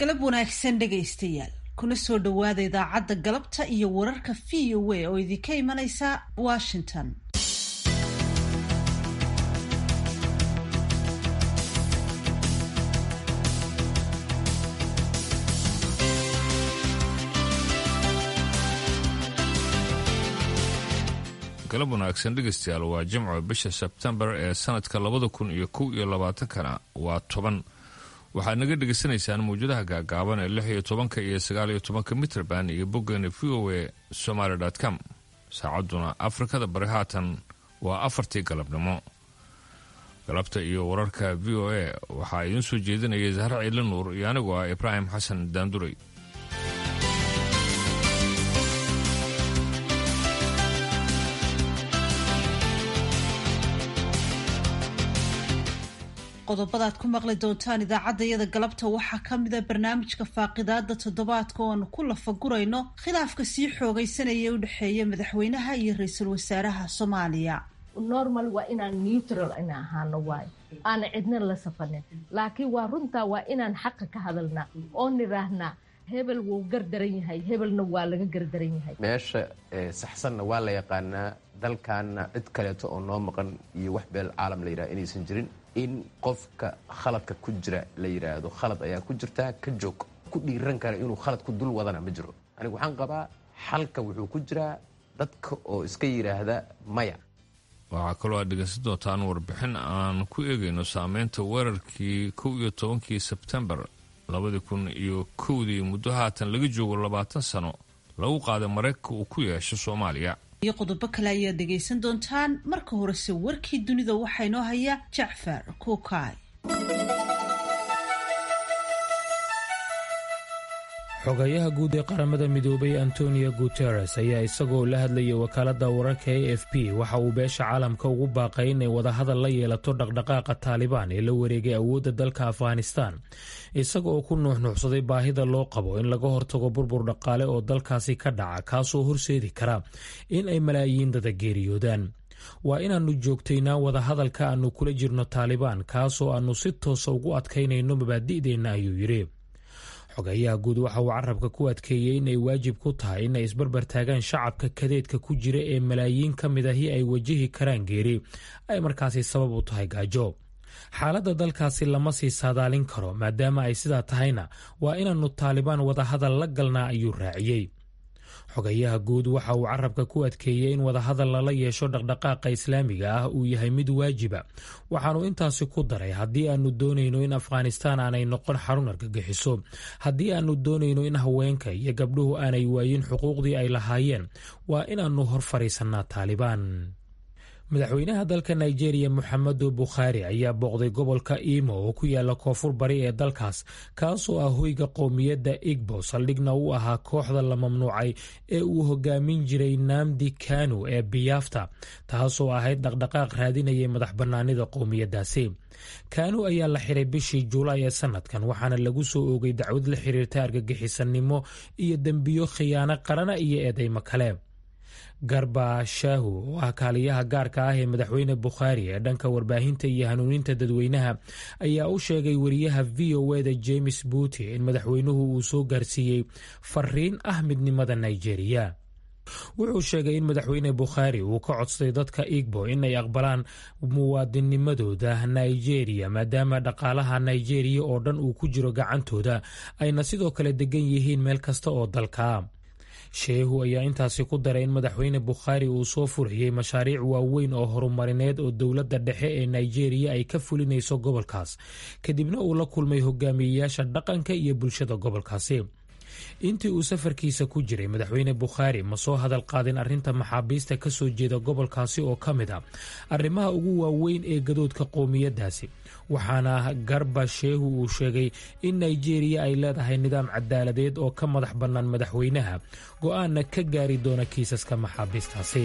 galab wanaagsan dhegaystayaal kuna soo dhowaada idaacadda galabta iyo wararka v o a oo idinka imanaysa washington galab wanaagsan dhegaystayaal waa jimco bisha sebtembar ee sanadka labada kun iyo kow iyo labaatankana waa toban waxaad naga dhegaysanaysaan mawjadaha gaagaaban ee lix iyo tobanka iyo sagaal iyo tobanka mitrband iyo boggeena v o a somaly com saacadduna afrikada bari haatan waa afartii galabnimo galabta iyo wararka v o a waxaa idiin soo jeedinaya zahra ciidla nuur iyo anigu ah ibraahim xasan daanduray qodobadaad ku maqli doontaan idaacaddayada galabta waxaa ka mida barnaamijka faaqidaada toddobaadka oo aanu ku lafagurayno khilaafka sii xoogaysanaya u dhexeeya madaxweynaha iyo ra-iisul wasaaraha soomaaliya normal waa inaan neutral ina ahaano waayo aana cidna la safanin laakiin waa runtaa waa inaan xaqa ka hadalnaa oo nidhaahnaa hebel wuu gardaran yahay hebelna waa laga gardaran yahay meesha saxsanna waa la yaqaanaa dalkaana cid kaleeto oo noo maqan iyo wax beel caalam la yidhaha inaysan jirin in qofka khaladka ku jira la yidhaahdo khalad ayaa ku jirtaa ka joog ku dhiiran kara inuu khalad ku dul wadana ma jiro anigu waxaan qabaa xalka wuxuu ku jiraa dadka oo iska yidhaahda maya waxaa kaloo aad dhegaysan doontaan warbixin aan ku eegayno saameynta weerarkii kow iyo tobankii sebtembar labadii kun iyo kowdii muddo haatan laga joogo labaatan sano lagu qaaday maraykanka uu ku yeesho soomaaliya iyo qodobo kale ayaad dhegaysan doontaan marka horese warkii dunida waxaa inoo haya jacfar kuukay xogayaha guud ee qaramada midoobay antonio guteres ayaa isagoo la hadlayay wakaaladda wararka a f p waxa uu beesha caalamka ugu baaqay inay wadahadal la yeelato dhaqdhaqaaqa taalibaan ee la wareegay awoodda dalka afghanistan isaga oo ku nuuxnuuxsaday baahida loo qabo in laga hortago burbur dhaqaale oo dalkaasi ka dhaca kaasoo horseedi kara in ay malaayiin dada geeriyoodaan waa inaannu joogtaynaa wadahadalka aannu kula jirno taalibaan kaasoo aannu si toosa ugu adkaynayno mabaadi'deenna ayuu yidhi xogayaha guud waxa uu carabka ku adkeeyey inay waajib ku tahay inay isbarbar taagaan shacabka kadeedka ku jira ee malaayiin ka mid ahi ay wajihi karaan geeri ay markaasi sabab u tahay gaajo xaaladda dalkaasi lama sii saadaalin karo maadaama ay sidaa tahayna waa inaannu taalibaan wadahadal la galnaa ayuu raaciyey xogayaha guud waxa uu carabka ku adkeeyey in wadahadal lala yeesho dhaqdhaqaaqa islaamiga ah uu yahay mid waajiba waxaanu intaasi ku daray haddii aanu doonayno in afghanistaan aanay noqon xarun argagixiso haddii aanu doonayno in haweenka iyo gabdhuhu aanay waayin xuquuqdii ay lahaayeen waa inaannu hor fadhiisannaa taalibaan madaxweynaha dalka nigeria moxamedo bukhaari ayaa booqday gobolka imo oo ku yaala koonfur bari ee dalkaas kaasoo ah hoyga qowmiyadda igbo saldhigna u ahaa kooxda la mamnuucay ee uu hogaamin jiray naamdi kanu ee biyaafta taasoo ahayd dhaqdhaqaaq raadinayay madax bannaanida qowmiyaddaasi kanu ayaa la xiray bishii juulaay ee sanadkan waxaana lagu soo oogay dacwad la xiriirta argagixisanimo iyo dembiyo khiyaano qarana iyo eedeymo kale garba shaahu oo ah kaaliyaha gaarka ah ee madaxweyne bukhaari ee dhanka warbaahinta iyo hanuuninta dadweynaha ayaa u sheegay wariyaha v o eda james buuti in madaxweynuhu uu soo gaarsiiyey fariin ah midnimada nigeria wuxuu sheegay in madaxweyne bukhaari uu ka codsaday dadka igbo inay aqbalaan muwaadinimadooda nigeria maadaama dhaqaalaha nigeria oo dhan uu ku jiro gacantooda ayna sidoo kale degan yihiin meel kasta oo dalka sheehu ayaa intaasi ku daray in madaxweyne bukhaari uu soo furayey mashaariic waaweyn oo horumarineed oo dowladda dhexe ee nigeria ay ka fulinayso gobolkaas kadibna uu la kulmay hogaamiyeyaasha dhaqanka iyo bulshada gobolkaasi intii uu safarkiisa ku jiray madaxweyne bukhaari ma soo hadal qaadin arrinta maxaabiista ka soo jeeda gobolkaasi oo ka mid a arrimaha ugu waaweyn ee gadoodka qowmiyaddaasi waxaana garba sheehu uu sheegay in nigeria ay leedahay nidaam cadaaladeed oo ka madax bannaan madaxweynaha go-aanna ka gaari doona kiisaska maxaabiistaasi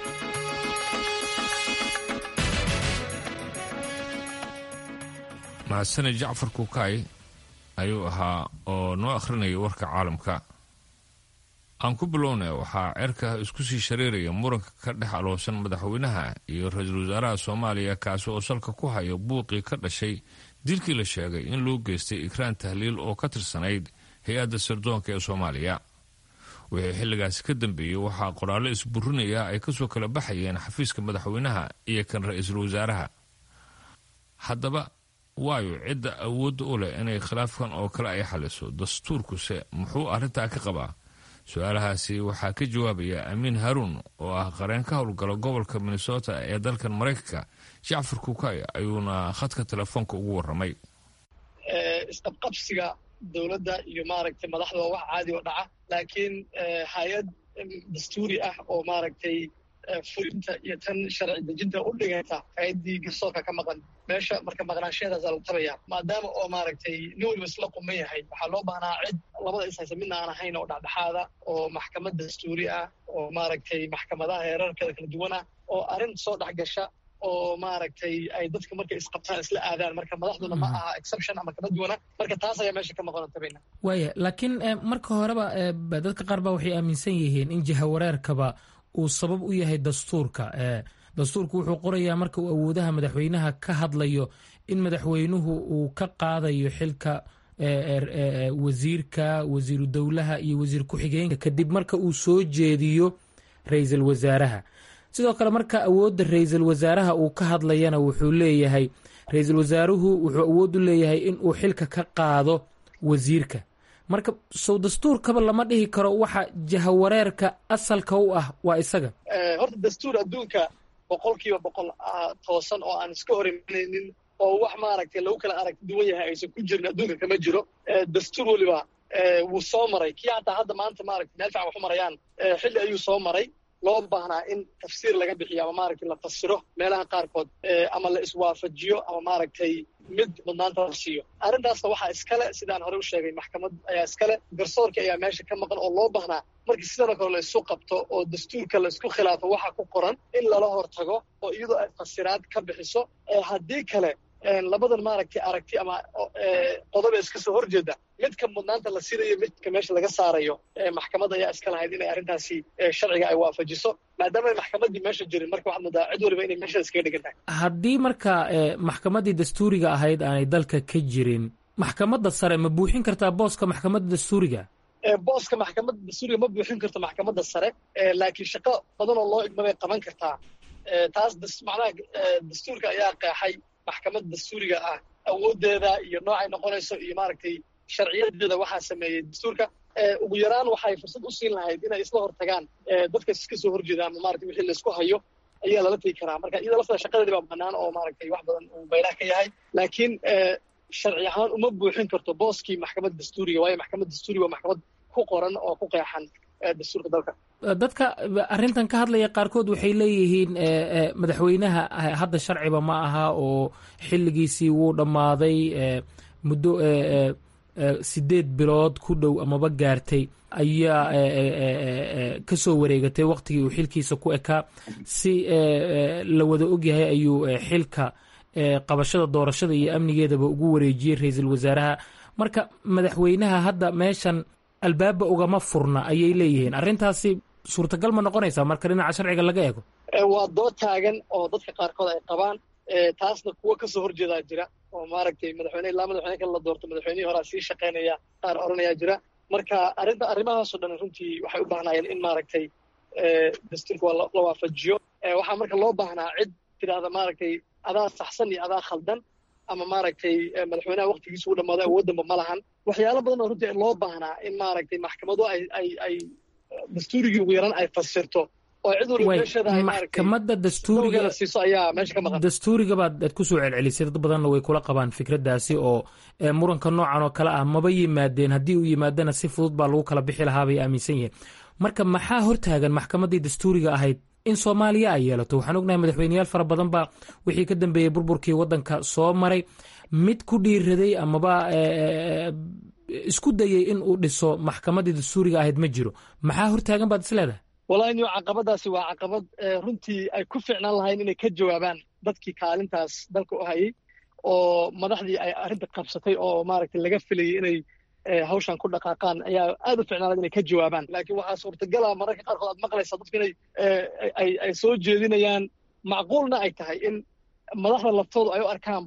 mahadsane jacfar kuukay ayuu ahaa oo noo akhrinaya warka caalamka aan ku bilownay waxaa cerka isku sii shareeraya muranka ka dhex aloosan madaxweynaha iyo ra-iisul wasaaraha soomaaliya kaasi oo salka ku haya buuqii ka dhashay dilkii la sheegay in loo geystay ikraan tahliil oo ka tirsanayd hay-adda sirdoonka ee soomaaliya wixii xilligaasi ka dambeeyey waxaa qoraallo isburinaya ay kasoo kala baxayeen xafiiska madaxweynaha iyo kan ra-iisul wasaaraha haddaba waayo cidda awoodda u leh inay khilaafkan oo kale ay xaliso dastuurkuse muxuu arrintaa ka qabaa su-aalahaasi waxaa ka jawaabaya amiin haruun oo ah qareen ka howlgala gobolka minnesota ee dalkan maraykanka jacfar kukay ayuuna khadka telefoonka ugu waramay isqabqabsiga dowladda iyo maaragtay madaxda waa wax caadi oo dhaca laakiin hay-ad dastuuri ah oo maaragtay fulinta iyo tan sharci dejinta u dhiganta hay-addii garsoorka ka maqan meesha marka maqnaanshaheedaasaa la tabaya maadaama oo maaragtay nin waliba isla quman yahay waxaa loo baahnaa cid labada ishaysa midna aan ahayn oo dhexdhexaada oo maxkamad dastuuri ah oo maaragtay maxkamadaha heerarkeeda kala duwan ah oo arrin soo dhex gasha oo maaragtay ay dadka markay isqabtaan isla aadaan marka madaxduna ma aha exception ama kama duwana marka taas ayaa meesha ka maqan tabayna waaya laakiin marka horeba dadka qaar ba waxay aaminsan yihiin in jihawareerkaba uu sabab u yahay dastuurka dastuurku wuxuu qorayaa marka uu awoodaha madaxweynaha ka hadlayo in madaxweynuhu uu ka qaadayo xilka wasiirka wasiiru dowlaha iyo wasiir ku-xigeenka kadib marka uu soo jeediyo ra-iisul wasaaraha sidoo kale marka awoodda ra-iisul wasaaraha uu ka hadlayana wuxuu leeyahay ra-iisul wasaaruhu wuxuu awood u leeyahay in uu xilka ka qaado wasiirka marka sow dastuurkaba lama dhihi karo waxa jahawareerka asalka u ah waa isaga horta dastuur adduunka boqol kiiba boqol toosan oo aan iska hor imanaynin oo wax maaragtay lagu kala arag duwan yahay aysan ku jirin adduunka kama jiro dastuur weliba wuu soo maray kii hataa hadda maanta maaragtay meel fican wax u marayaan xilli ayuu soo maray loo baahnaa in tafsiir laga bixiyo ama maaragtay la fasiro meelaha qaarkood ama la iswaafajiyo ama maaragtay mid mudnaanta la siiyo arrintaasna waxaa iskale sidaan hore u sheegay maxkamad ayaa iskale garsoorka ayaa meesha ka maqan oo loo baahnaa markii sidanoo kale la isu qabto oo dastuurka la isku khilaafo waxa ku qoran in lala hortago oo iyadoo ay fasiraad ka bixiso haddii kale labadan maaragtay aragti ama qodoba iska soo horjeeda midka mudnaanta la siinayo midka meesha laga saarayo maxkamad ayaa iska lahayd inay arrintaasi sharciga ay waafajiso maadaama ay maxkamaddii meesha jirin marka waxaad moodaa cid waliba inay meesha iskaga dhigan tahay haddii marka maxkamaddii dastuuriga ahayd aanay dalka ka jirin maxkamadda sare ma buuxin kartaa booska maxkamadda dastuuriga booska maxkamadda dastuuriga ma buuxin karto maxkamadda sare laakiin shaqo badan oo loo igma bay qaban kartaa taas macnaha dastuurka ayaa qeexay maxkamadda dastuuriga ah awooddeeda iyo noocay noqonayso iyo maaragtay sharciyadeeda waxaa sameeyey dastuurka ugu yaraan waxay fursad u siin lahayd inay isla hortagaan dadka iska soo horjeeda ama maratay wixii laisku hayo ayaa lala tegi karaa marka iyada laftada shaqadeedi baa bannaan oo maaragtay wax badan uu baylaha ka yahay laakiin sharci ahaan uma buuxin karto booskii maxkamadda dastuuriga waayo maxkamadda dastuuriga waa maxkamad ku qoran oo ku qeexan dastuurka dalka dadka arrintan ka hadlaya qaarkood waxay leeyihiin madaxweynaha hadda sharciba ma aha oo xilligiisii wuu dhammaaday muddo sideed bilood ku dhow amaba gaartay ayaa ka soo wareegatay waqtigii uu xilkiisa ku ekaa si la wada ogyahay ayuu xilka qabashada doorashada iyo amnigeedaba ugu wareejiyey ra-iisul wasaaraha marka madaxweynaha hadda meeshan albaaba ugama furna ayay leeyihiin arrintaasi suurtagal ma noqonaysaa marka dhinaca sharciga laga eego waa dood taagan oo dadka qaarkood ay qabaan taasna kuwo kasoo horjeedaa jira oo maaragtay madaxweyne ilaa madaxweyne kale la doorto madaxweynihii horaa sii shaqaynaya qaar odhanayaa jira marka arrinta arrimahaasoo dhan runtii waxay u baahnaayeen in maaragtay dastuurka waa la waafajiyo waxaa marka loo baahnaa cid tidhaahda maaragtay adaa saxsan iyo adaa khaldan ama maaragtay madaxweynaha waqtigiisa u dhammaado awooddanba ma lahan waxyaalo badan oo runtii loo baahnaa in maaragtay maxkamadu ay ay ay dastuurigii ugu yaran ay fasirto oo cid waliba meesheeda ay maxkamadda dastuuriga siiso ayaa meesha ka maqan dastuuriga baad aad ku soo celcelisay dad badanna way kula qabaan fikraddaasi oo muranka noocan oo kale ah maba yimaadeen haddii uu yimaadana si fudud baa lagu kala bixi lahaa bay aaminsan yihiin marka maxaa hortaagan maxkamaddii dastuuriga ahayd in soomaaliya ay yeelato waxaan ognahay madaxweyneyaal fara badan baa wixii ka dambeeyey burburkii waddanka soo maray mid ku dhiiraday amaba isku dayey in uu dhiso maxkamaddii dastuuriga ahayd ma jiro maxaa hortaagan baad is leedahay wallahi niyo caqabadaasi waa caqabad runtii ay ku fiicnaan lahayn inay ka jawaabaan dadkii kaalintaas dalka u hayay oo madaxdii ay arrinta qabsatay oo maaragtay laga filayay inay hawshan ku dhaqaaqaan ayaa aad u ficnaan inay ka jawaabaan laakiin waxaa suurtagala mararka qaarkood aad maqlaysaa dadku inay ay soo jeedinayaan macquulna ay tahay in madaxda laftoodu ay u arkaanba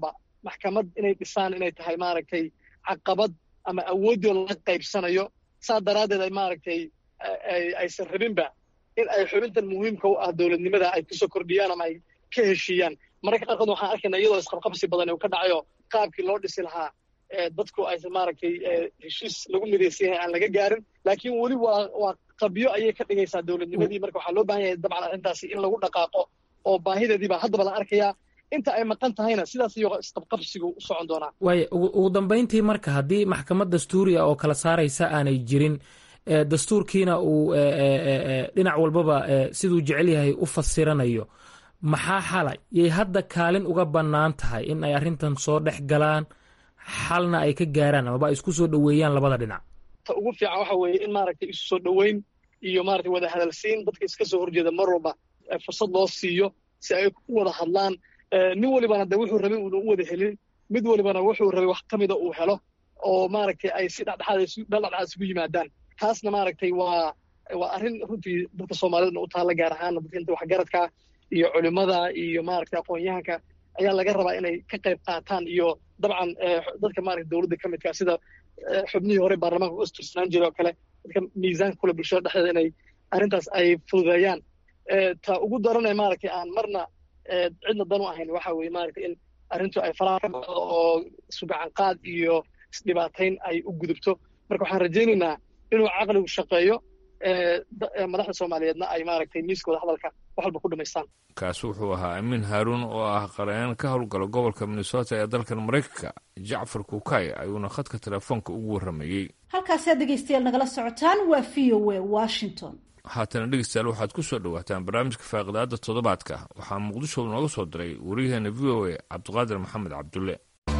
maxkamad inay dhisaan inay tahay maaragtay caqabad ama awooddii laga qaybsanayo saa daraaddeed ay maaragtay aysan rabinba in ay xubintan muhiimka u ah dowladnimada ay kusoo kordhiyaan ama ay ka heshiiyaan mararka qaarkood waxaan arkaynaa iyadoo isqabqabsi badan uu ka dhacayo qaabkii loo dhisi lahaa dadku aysan maaragtay heshiis lagu midaysan yahay aan laga gaarin laakiin weli waa waa qabyo ayay ka dhigaysaa dowladnimadii marka waxaa loo baahan yahay dabcan arrintaasi in lagu dhaqaaqo oo baahideediibaa haddaba la arkayaa inta ay maqan tahayna sidaas iyo isqabqabsigu u socon doonaa waaya ugu dambayntii marka haddii maxkamad dastuuriya oo kala saaraysa aanay jirin dastuurkiina uu dhinac walbaba siduu jecel yahay u fasiranayo maxaa xalay yay hadda kaalin uga bannaan tahay in ay arrintan soo dhex galaan xalna ay ka gaaraan amaba ay isku soo dhoweeyaan labada dhinac ta ugu fiican waxa weeye in maaragtay isu soo dhoweyn iyo maaragtay wada hadalsiin dadka iska soo horjeeda mar walba fursad loo siiyo si ay u wada hadlaan nin walibana de wuxuu rabay uuna u wada helin mid walibana wuxuu rabay wax ka mida uu helo oo maaragtay ay si dhexdhexaad isugu yimaadaan taasna maaragtay waa waa arrin runtii dadka soomaalidana u taalla gaar ahaana dadka inta waxgaradka iyo culimmada iyo maaragtay aqoon-yahanka ayaa laga rabaa inay ka qayb qaataan iyo dabcan dadka maaragtay dowladda ka midka sida xubnihii hore baarlamaanka u istirsanaan jiray oo kale dadka miisaanka kule bulshada dhexdeeda inay arrintaas ay fududeeyaan ta ugu daranee maaragtay aan marna cidna dan u ahayn waxa weeye maaragtay in arrintu ay faraha ka baxdo oo sugacanqaad iyo isdhibaatayn ay u gudubto marka waxaan rajaynaynaa inuu caqligu shaqeeyo madaxda soomaaliyeedna ay maaragtay miiskooda hadalka wax walba ku dhamaystaan kaasi wuxuu ahaa amiin haaruun oo ah qareen ka howlgala gobolka minnesota ee dalkan maraykanka jacfar kukay ayuuna khadka telefoonka ugu warramayey halkaasaad dhegaystayaal nagala socotaan waa v o a washington haatana dhegeystayaal waxaad ku soo dhowaataan barnaamijka faaqidaada toddobaadka waxaa muqdisho nooga soo diray wariyaheena v o a cabdiqaadir maxamed cabdulle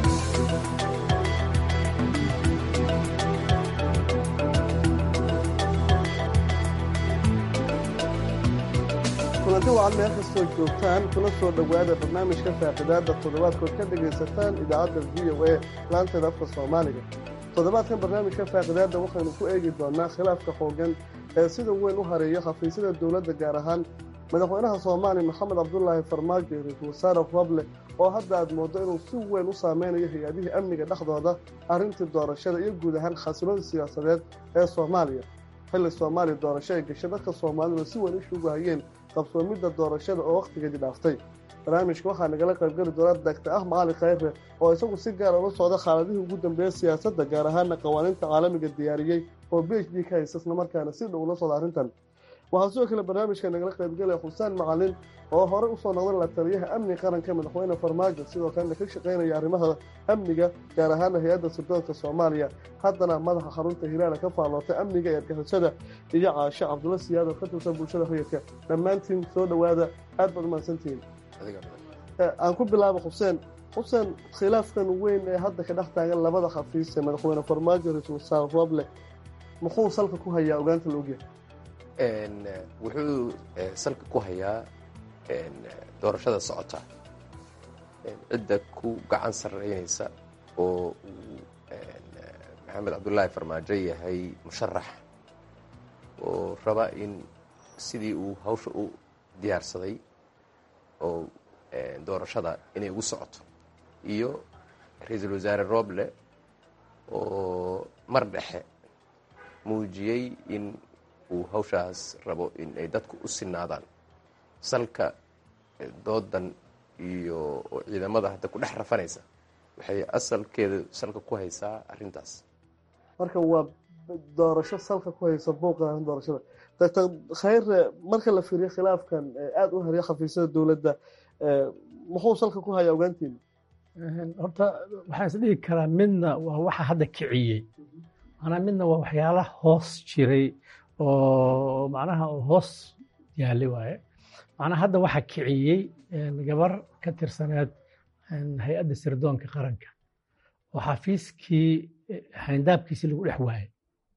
kulanti wacan meel kastoo joogtaan kuna soo dhowaada barnaamijka faaqidaadda toddobaadkood ka dhegaysataan idaacadda v o a laanteeda afka soomaaliga toddobaadkan barnaamijka faaqidaadda waxaynu ku eegi doonaa khilaafka xooggan ee sida weyn u hareeya xafiisyada dowladda gaar ahaan madaxweynaha soomaaliya maxamed cabdulaahi farmaajo iyo ra-iisul wasaare roble oo hadda aad mooddo inuu si weyn u saameynayo hay-adihii amniga dhexdooda arrintii doorashada iyo guud ahaan xasilada siyaasadeed ee soomaaliya xilli soomaaliya doorasho ay gashay dadka soomaaliduna si weyn ishugu hayeen qabsoomidda doorashada oo wakhtigeedii dhaaftay barnaamijka waxaa nagala qaybgeli doona dagta ah macali khayre oo isagu si gaara ula socda xaaladihii ugu dambeeya siyaasadda gaar ahaana qawaaniinta caalamiga diyaariyey oo b h d ka haysa islamarkaana si dhow ula socda arrintan waxaa sidoo kale barnaamijka nagala qaybgelaya xusaan macalin oo horey usoo noqday la taliyaha amni qaranka madaxweyne farmaajo sidoo kalena ka shaqaynaya arrimaha amniga gaar ahaana hay-adda sirdoonka soomaaliya haddana madaxa xarunta hilaala ka faallootay amniga ee argixisada iyo caasho cabdulla siyaad oo ka tirsan bulshada hoyadka dhammaantiin soo dhowaada aad baad umahadsantihiin aan ku bilaabo xuseen xuseen khilaafkan weyn ee hadda ka dhex taagan labada xafiis ee madaxweyne farmaajo ra-iisul wasaare roble muxuu salka ku hayaa ogaanta la ogyahay wuxuu salka ku hayaa doorashada socota cidda ku gacan sarreynaysa oo uu maxamed cabdulaahi farmaajo yahay musharax oo raba in sidii uu hawsha u diyaarsaday oo doorashada inay ugu socoto iyo ra-iisul wasaare roble oo mar dhexe muujiyey in uu hawshaas rabo in ay dadku u sinaadaan salka doodan iyo ciidamada hadda ku dhex rafanaysa waxay asalkeeda salka ku haysaa arrintaas marka waa doorasho salka ku haysa buuqa doorashada doctor khayre marka la fiiriyo khilaafkan aada u hariya xafiisyada dowladda muxuu salka ku hayaa ogaantiina horta waxaan is dhihi karaa midna waa waxa hadda kiciyey manaa midna waa waxyaala hoos jiray oo macnaha hoos yaali waaye macnaha hadda waxa kiciyey gabar ka tirsaneed hay-adda sirdoonka qaranka oo xafiiskii xayndaabkiisii lagu dhex waayey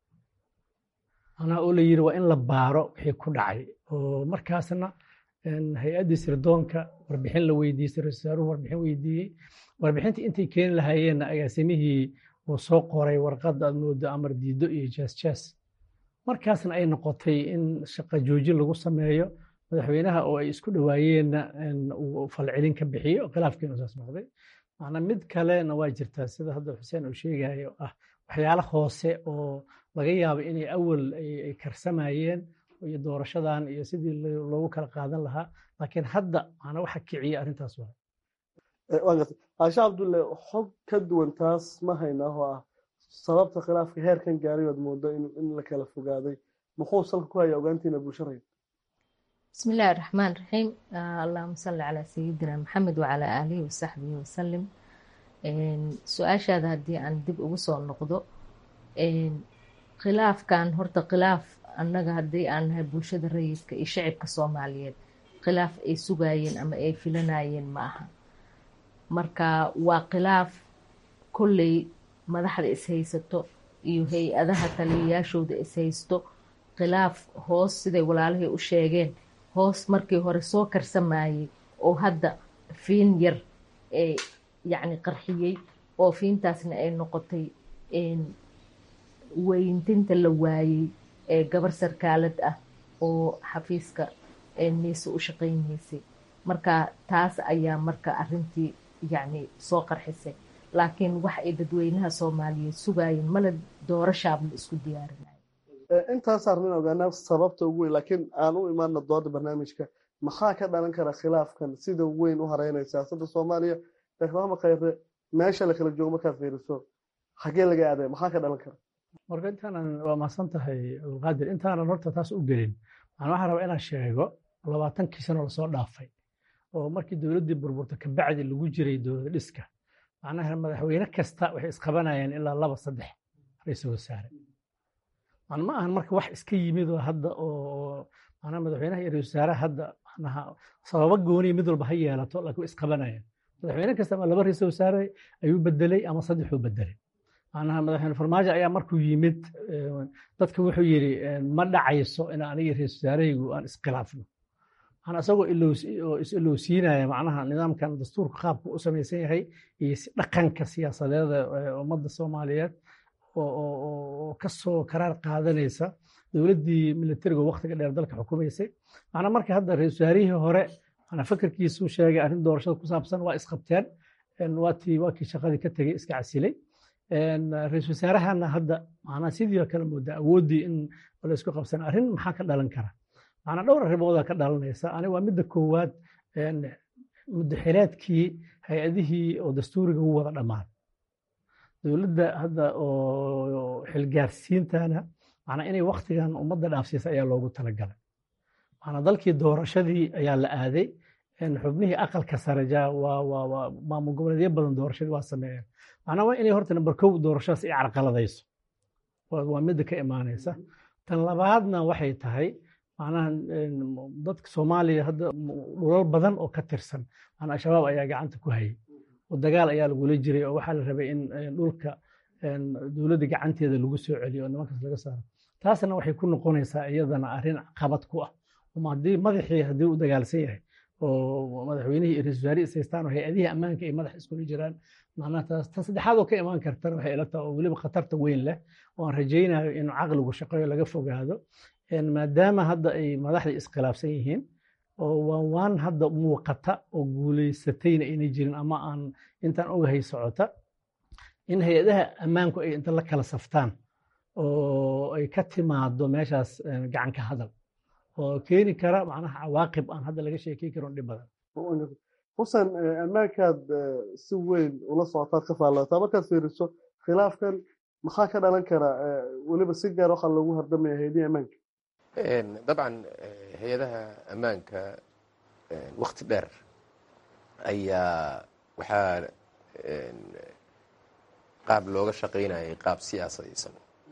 manaa oo la yidhi waa in la baaro wixii ku dhacay oo markaasna hay-addii sirdoonka warbixin la weydiisay ra-isul wasaaruhu warbixin weydiiyey warbixintii intay keeni lahaayeenna agaasimihii uu soo qoray warqad aad moodo amar diido iyo jaas jaas markaasna ay noqotay in shaqa joojin lagu sameeyo madaxweynaha oo ay isku dhowaayeenna uu falcelin ka bixiyo khilaafkiinu saas noqday macnaa mid kalena waa jirtaa sida hadda xuseen uu sheegayo ah waxyaalo hoose oo laga yaabo inay awal ay karsamayeen iyo doorashadan iyo sidii loogu kala qaadan lahaa laakiin hadda macnaa waxa kiciya arrintaas waa caashe cabdulle xog ka duwan taas ma haynaa oo ah sababta khilaafka heerkan gaaray oad moodo in la kala fogaaday muxuu salka ku haya ogaantiina bulsharaya بسم الله الرحمن الرحيم آه اللهم صل على سيدنا محمد وعلى آله وصحبه وسلم su-aashaada haddii aan dib ugu soo noqdo khilaafkan horta khilaaf annaga haddii aan nahay bulshada rayidka iyo shacibka soomaaliyeed khilaaf ay sugayeen ama ay filanayeen ma aha marka waa khilaaf kolley madaxda ishaysato iyo hay-adaha taliyayaashooda ishaysto khilaaf hoos siday walaalihii u sheegeen hoos markii hore soo karsamayey oo hadda fiin yar ee yacni qarxiyey oo fiintaasna ay noqotay weyntinta la waayey ee gabar sarkaalad ah oo xafiiska niise u shaqaynaysay marka taas ayaa marka arintii yacni soo qarxisay laakiin wax ay dadweynaha soomaaliyeed sugayeen mala doorashaaba la isku diyaarinayo intaas arrin ogaanaa sababta ugu weyn laakiin aan u imaana dooda barnaamijka maxaa ka dhalan kara khilaafkan sida weyn u hareynaya siyaasadda soomaaliya sheekh maxamed khayre meesha la kala joogo markaad fiiriso xagee laga aaday maxaa ka dhalan kara marka intaanan waa mahadsan tahay abdulqaadir intaanan horta taas u gelin waxaan waxaan rabaa inaan sheego labaatankii sano lasoo dhaafay oo markii dowladdii burburta kabacdi lagu jiray dowlad dhiska macnaha madaxweyne kasta waxay isqabanayeen ilaa laba saddex ra-iisul wasaare man ma ahan marka wax iska yimid oo hadda oo macnaha madaxweynaha iyo ra-isul wasaaraha hadda macnaha sababo gooniya mid walba ha yeelato laakiin way isqabanayeen madaxweyne kasta ama laba ra-isul wasaare ayuu bedelay ama saddexuu bedelay macnaha madaxweyne farmaajo ayaa markuu yimid dadka wuxuu yidhi ma dhacayso in aniga ra-isul wasaarahaygu aan iskhilaafno macnaa isagoo is-ilowsiinaya macnaha nidaamkan dastuurka qaabku u samaysan yahay iyo dhaqanka siyaasadeeda ummadda soomaaliyeed oo ka soo karaar qaadanaysa dowladdii militariga waktiga dheer dalka xukumaysay macnaa marka hadda ra-isul wasaarihii hore macnaa fakarkiisuu sheegay arrin doorashada ku saabsan waa isqabteen waatii waa kii shaqadii ka tegey iska casilay ra-isul wasaarahana hadda macnaa sidii kale moodaa awooddii in la isku qabsan arrin maxaa ka dhalan kara macnaa dhowr arrimoodaa ka dhalanaysa ani waa midda koowaad mudaxileedkii hay-adihii oo dastuuriga u wada dhammaan dowladda hadda oo xilgaarsiintana macnaa inay waktigan ummadda dhaafsiisa ayaa loogu talagalay macnaa dalkii doorashadii ayaa la aaday xubnihii aqalka sare ja waa waa waa maamul goboleedyo badan doorashadii waa sameeyeen macnaa waa inay horta number kow doorashadaas ay carqaladayso waa midda ka imaanaysa tan labaadna waxay tahay macnaha dadka soomaaliya hadda dhulal badan oo ka tirsan macnaa al-shabaab ayaa gacanta ku hayay oo dagaal ayaa lagula jiray oo waxaa la rabay in dhulka dowladda gacanteeda lagu soo celiyo oo nimankaas laga saaro taasna waxay ku noqonaysaa iyadana arrin qabad ku ah haddii madaxii haddii u dagaalsan yahay oo madaxweynihii iyo ra-isul wasaare isaystaan oo hay-adihii ammaanka ay madax iskula jiraan macnaha taas tan saddexaad oo ka imaan kartana waxay ila tahay oo weliba khatarta weyn leh oo aan rajaynayo inuu caqligu shaqeeyo laga fogaado maadaama hadda ay madaxda iskhilaafsan yihiin oo waan waan hadda muuqata oo guulaysatayna aynay jirin ama aan intaan ogahay socota in hay-adaha ammaanku ay inta la kala saftaan oo ay ka timaado meeshaas gacan ka hadal oo keeni kara macnaha cawaaqib aan hadda laga sheekey karin dhib badan xusen ammaankaad si weyn ula socotaad ka faallootaa markaad fiiriso khilaafkan maxaa ka dhalan kara weliba si gaar waxaa loogu hardamaya hay-adihi ammaanka dabcan hay-adaha ammaanka wakti dheer ayaa waxaa qaab looga shaqaynayay qaab siyaasadaysan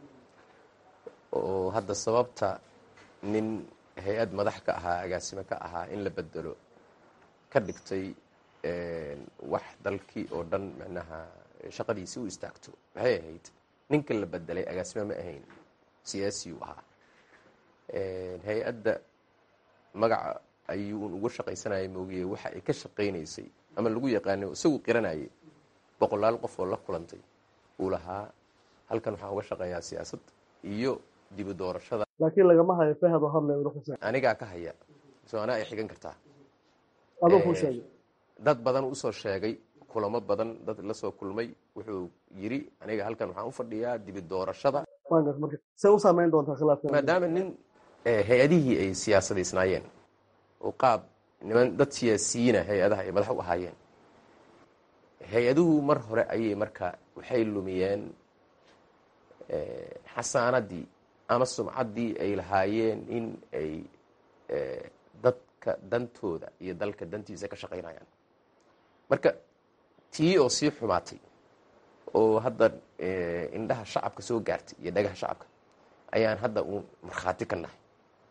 oo hadda sababta nin hay-ad madax ka ahaa agaasimo ka ahaa in la bedelo ka dhigtay wax dalkii oo dhan macnaha shaqadiisi u istaagto maxay ahayd ninka la bedelay agaasimo ma ahayn siyaasiyuu ahaa hay-adda magaca ayuun uga shaqaysanaya moogiye waxa ay ka shaqaynaysay ama lagu yaqaanay isagu qiranayay boqolaal qof oo la kulantay uu lahaa halkan waxaan uga shaqeeyaa siyaasad iyo dibu doorashada laakiin lagama hayo fahado hadle xuseen anigaa ka haya soo anaa ay xigan kartaa adoo kuu sheegay dad badan usoo sheegay kulamo badan dad la soo kulmay wuxuu yiri aniga halkan waxaan u fadhiyaa dibi doorashada see u saameyn doontaa khilaafka maadaama nin hay-adihii ay siyaasadaysnaayeen oo qaab niman dad siyaasiyiina hay-adaha ay madax u ahaayeen hay-aduhu mar hore ayay marka waxay lumiyeen xasaanadii ama sumcaddii ay lahaayeen in ay dadka dantooda iyo dalka dantiisa ka shaqaynayaan marka tii oo sii xumaatay oo hadda indhaha shacabka soo gaartay iyo dhagaha shacabka ayaan hadda uun markhaati ka nahay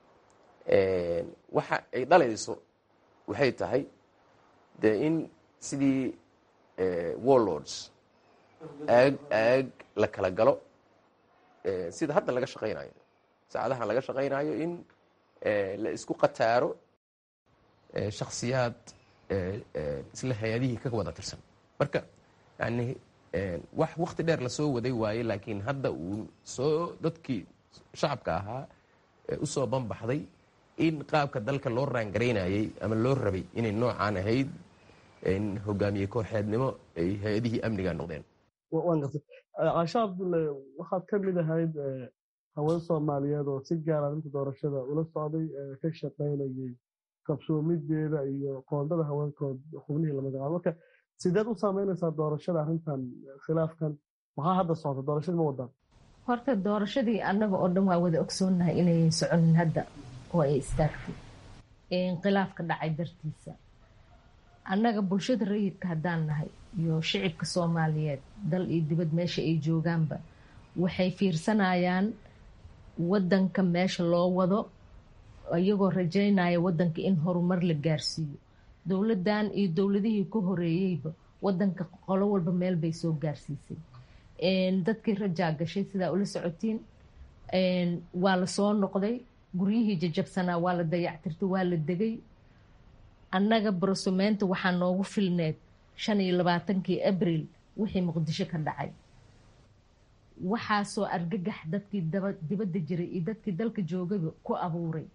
waxa ay dhalayso waxay tahay dee in sidii warlords aag aag la kala galo sida hadda laga shaqaynayo saacadahan laga shaqaynayo in la isku qataaro shaksiyaad isla hay-adihii ka wada tirsan marka yani wax wakti dheer lasoo waday waaye laakiin hadda uu soo dadkii shacabka ahaa usoo banbaxday in qaabka dalka loo raangaraynayay ama loo rabay inay noocaan ahayd hogaamiye kooxeednimo ay hay-adihii amniga noqdeen waan gartay caasha cabdulle waxaad ka mid ahayd haween soomaaliyeed oo si gaara arrinta doorashada ula socday ka shaqaynayay qabsoomideeda iyo qoondada haweenkood xubnihii la magacaabo marka sideed u saameynaysaa doorashada arrintan khilaafkan maxaa hadda socda doorashadii ma wadaan horta doorashadii annaga oo dhan waa wada ogsoonnahay inayan soconin hadda oo ay istaagtay khilaafka dhacay dartiisa annaga bulshada rayidka haddaan nahay iyo shicibka soomaaliyeed dal iyo dibad meesha ay joogaanba waxay fiirsanayaan waddanka meesha loo wado iyagoo rajaynaya waddanka in horumar la gaarsiiyo dowladdan iyo dowladihii ka horeeyeyba waddanka qolo walba meel bay soo gaarsiisay dadkii rajaa gashay sidaa ula socotiin waa la soo noqday guryihii jajabsanaa waa la dayactirtay waa la degay annaga barosumeynta waxaa noogu filneed shan iyo labaatankii abril wixii muqdisho ka dhacay waxaasoo argagax dadkii dibadda jiray iyo dadkii dalka joogaba ku abuuray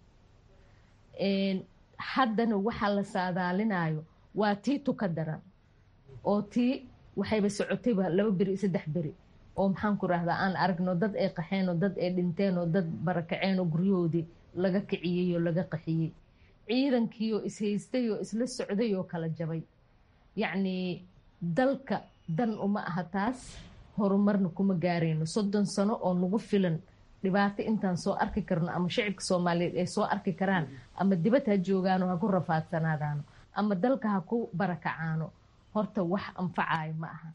haddana waxaa la saadaalinayo waa tii tuka daran oo tii waxayba socotayba laba beri saddex beri oo maxaan ku rahdaa aan aragno dad ay qaxeen oo dad ay dhinteen oo dad barakaceen oo guryahoodii laga kiciyey oo laga qaxiyey ciidankii oo ishaystay oo isla socday oo kala jabay yacnii dalka dan uma aha taas horumarna kuma gaarayno soddon sano oo nagu filan dhibaato intaan soo arki karno ama shicibka soomaaliyeed ay soo arki karaan ama dibad ha joogaano ha ku rafaadsanaadaano ama dalka ha ku barakacaano horta wax anfacayo ma aha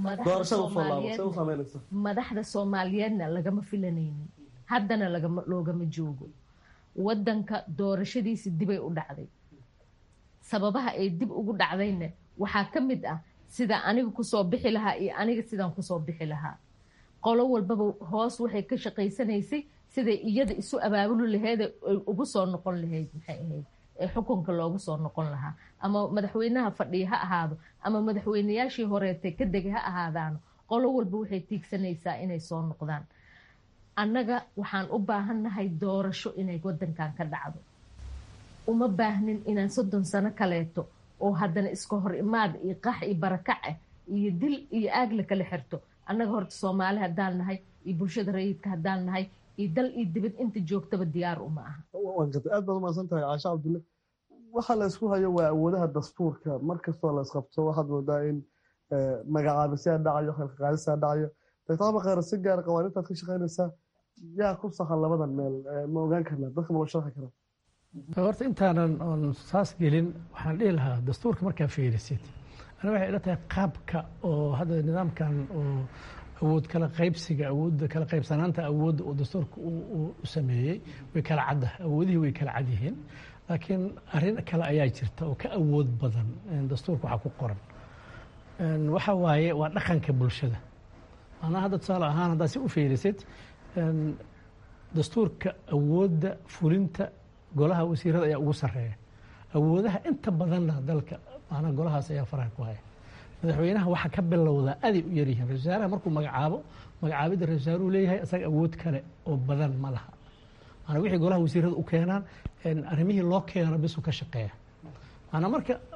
madaxda soomaaliyeedna lagama filanaynin haddana loogama joogo waddanka doorashadiisi dibay u dhacday sababaha ay dib ugu dhacdayna waxaa ka mid ah sida aniga kusoo bixi lahaa iyo aniga sidaan kusoo bixi lahaa qolo walbaba hoos waxay ka shaqaysanaysay siday iyada isu abaabuli laheed ay ugu soo noqon lahayd maxay ahayd ee xukunka loogu soo noqon lahaa ama madaxweynaha fadhiya ha ahaado ama madaxweynayaashii horeetay ka degay ha ahaadaano qolo walba waxay tiigsanaysaa inay soo noqdaan annaga waxaan u baahannahay doorasho inay waddankan ka dhacdo uma baahnin inaan soddon sano kaleeto oo haddana iska hor imaad iyo qax iyo barakac ah iyo dil iyo aag la kala xirto annaga horta soomaali haddaan nahay iyo bulshada rayidka haddaan nahay iyo dal iyo dibad inta joogtaba diyaar uma aha aad baad umahadsan tahay caasha cabdulle waxa la ysku hayo waa awoodaha dastuurka mar kastoo la isqabto waxaad moodaa in magacaabisyaa dhacayo khalqaqaadisaa dhacayo doctor khayr si gaara qawaaniintaad ka shaqaynaysaa yaa ku sahan labadan meel ma ogaan karnaa dadka ma loo sharxi karaa horta intaanan oon saas gelin waxaan dhihi lahaa dastuurka markaa fiirisid ana waxay ila tahay qaabka oo hadda nidaamkan oo awood kala qaybsiga awoodda kala qaybsanaanta awoodda oo dastuurka u sameeyey way kala cadda awoodihii way kala cad yihiin laakiin arrin kale ayaa jirta oo ka awood badan dastuurka waxaa ku qoran waxa waaye waa dhaqanka bulshada maanaa hadda tusaale ahaan haddaad si u fiirisid dastuurka awoodda fulinta golaha wasiirada ayaa ugu sarreeya awoodaha inta badanna dalka maanaa golahaas ayaa faraha ku haya madaxweynaha waxaa ka bilowdaa aday u yaryihiin ra-isul wasaaraha markuu magacaabo magacaabidda ra-isul wasaaruhu leeyahay isaga awood kale oo badan ma laha maanaa wixii golaha wasiirada u keenaan arrimihii loo keeno bisuu ka shaqeeya maanaa marka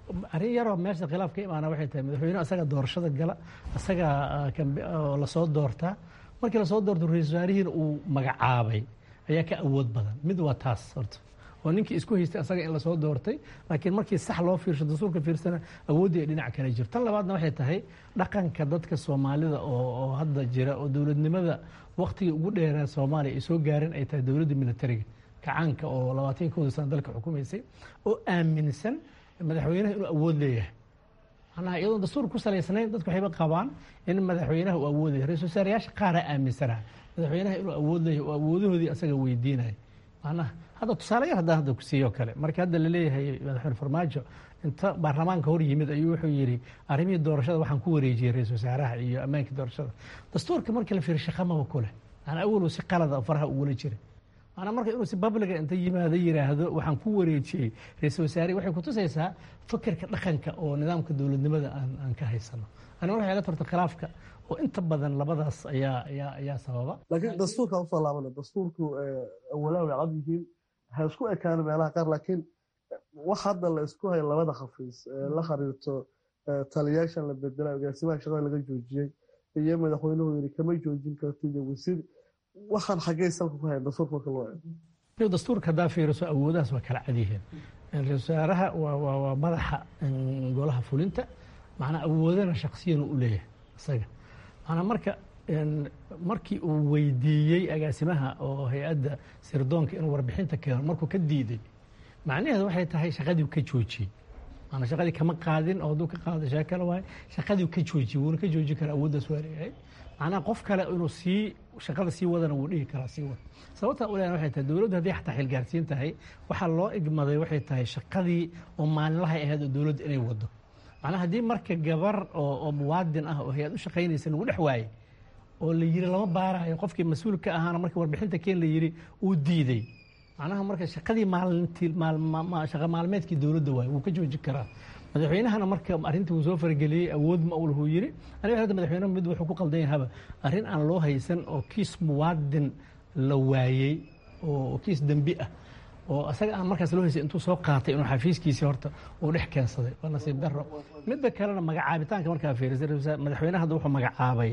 arrin yaroo meesha khilaaf ka imaana waxay tahay madaxweyne asaga doorashada gala asaga lasoo doortaa markii lasoo doorto ra-isul wasaarihiina uu magacaabay ayaa ka awood badan mid waa taas horta oo ninkii isku haystay asaga in lasoo doortay laakiin markii sax loo fiirsho dastuurka fiirsana awooddii ay dhinac kale jirto tan labaadna waxay tahay dhaqanka dadka soomaalida oo hadda jira oo dowladnimada waktigii ugu dheeraa soomaaliya ay soo gaareen ay tahay dowladda militariga kacaanka oo labaatan kooda sana dalka xukumaysay oo aaminsan madaxweynaha inuu awood leeyahay macnaha iyadoon dastuur ku salaysnayn dadku waxayba qabaan in madaxweynaha uu awood leeyahay ra-isul wasaarayaasha qaaraa aaminsanaha madaxweynaha inuu awood leeyahay oo awoodahoodii asaga weydiinaya macnaha hadda tusaale yar haddaan hadda ku siiyo kale marka hadda laleeyahay madaxweyne farmaajo inta baarlamaanka hor yimid ayuu wuxuu yidhi arrimihii doorashada waxaan ku wareejiyey ra-isul wasaaraha iyo ammaankii doorashada dastuurka markii la fiiriyo shaqamaba ku leh maanaa awalow si qalada faraha ugula jiray maanaa marka inuu si babliga inta yimaado yidhaahdo waxaan ku wareejiyey ra-isul wasaarihi waxay kutusaysaa fikirka dhaqanka oo nidaamka dowladnimada aan aan ka haysano ani waxay la torta khilaafka oo inta badan labadaas ayaa ayaa ayaa sababa laakiin dastuurka usoo laabana dastuurku awalaa way cad yihiin ha isku ekaano meelaha qaar laakiin wax hadda la isku hayo labada khafiis la xiriirto taliyaashan la bedela agaasimaha shaqada laga joojiyey iyo madaxweynuhu yiri kama joojin kartid wasiir waxaan xaggee salka ku hayan dastuurka marka loo eego dastuurka haddaa fiiriso awoodahaas waa kala cadyihiin ra-isul wasaaraha waa madaxa golaha fulinta macnaa awoodana shaksiyan u leeyahay isaga macnaa marka markii uu weydiiyey agaasimaha oo hay-adda sirdoonka inuu warbixinta keeno markuu ka diiday macnaheedu waxay tahay shaqadii ka joojiyey maanaa shaqadii kama qaadin oo hadduu ka qaado shee kale waaye shaqadii ka joojiyey wuuna ka joojin karaa awooddaas waa leeyahay macnaha qof kale inuu sii shaqada sii wadana wuu dhihi karaa sii wada sababtaa u leeyahay waxay tahay dowladdu haddii xataa xilgaarsiin tahay waxaa loo igmaday waxay tahay shaqadii oo maalinlahay ahayd oo dowladdu inay wado macnaha haddii marka gabar oo muwaadin ah oo hay-ad u shaqaynaysa lagu dhex waayey oo la yiri lama baarayo qofkii mas-uul ka ahaana markii warbixinta keen la yiri uu diiday macnaha marka shaqadii maalintii shaqa maalmeedkii dowladda waaye wuu ka joojin karaa madaxweynahana marka arrintii uu soo farageliyey awood ma uu lahu yiri aniga hadda madaxweynaha mid wuxuu ku qaldan yahaba arrin aan loo haysan oo kiis muwaadin la waayey oo kiis dembi ah oo asaga aan markaas loo haysay intuu soo qaatay inuu xafiiskiisii horta uu dhex keensaday waa nasiib daro midda kalena magacaabitaanka markaa fiirisay madaxweynaha hadda wuxuu magacaabay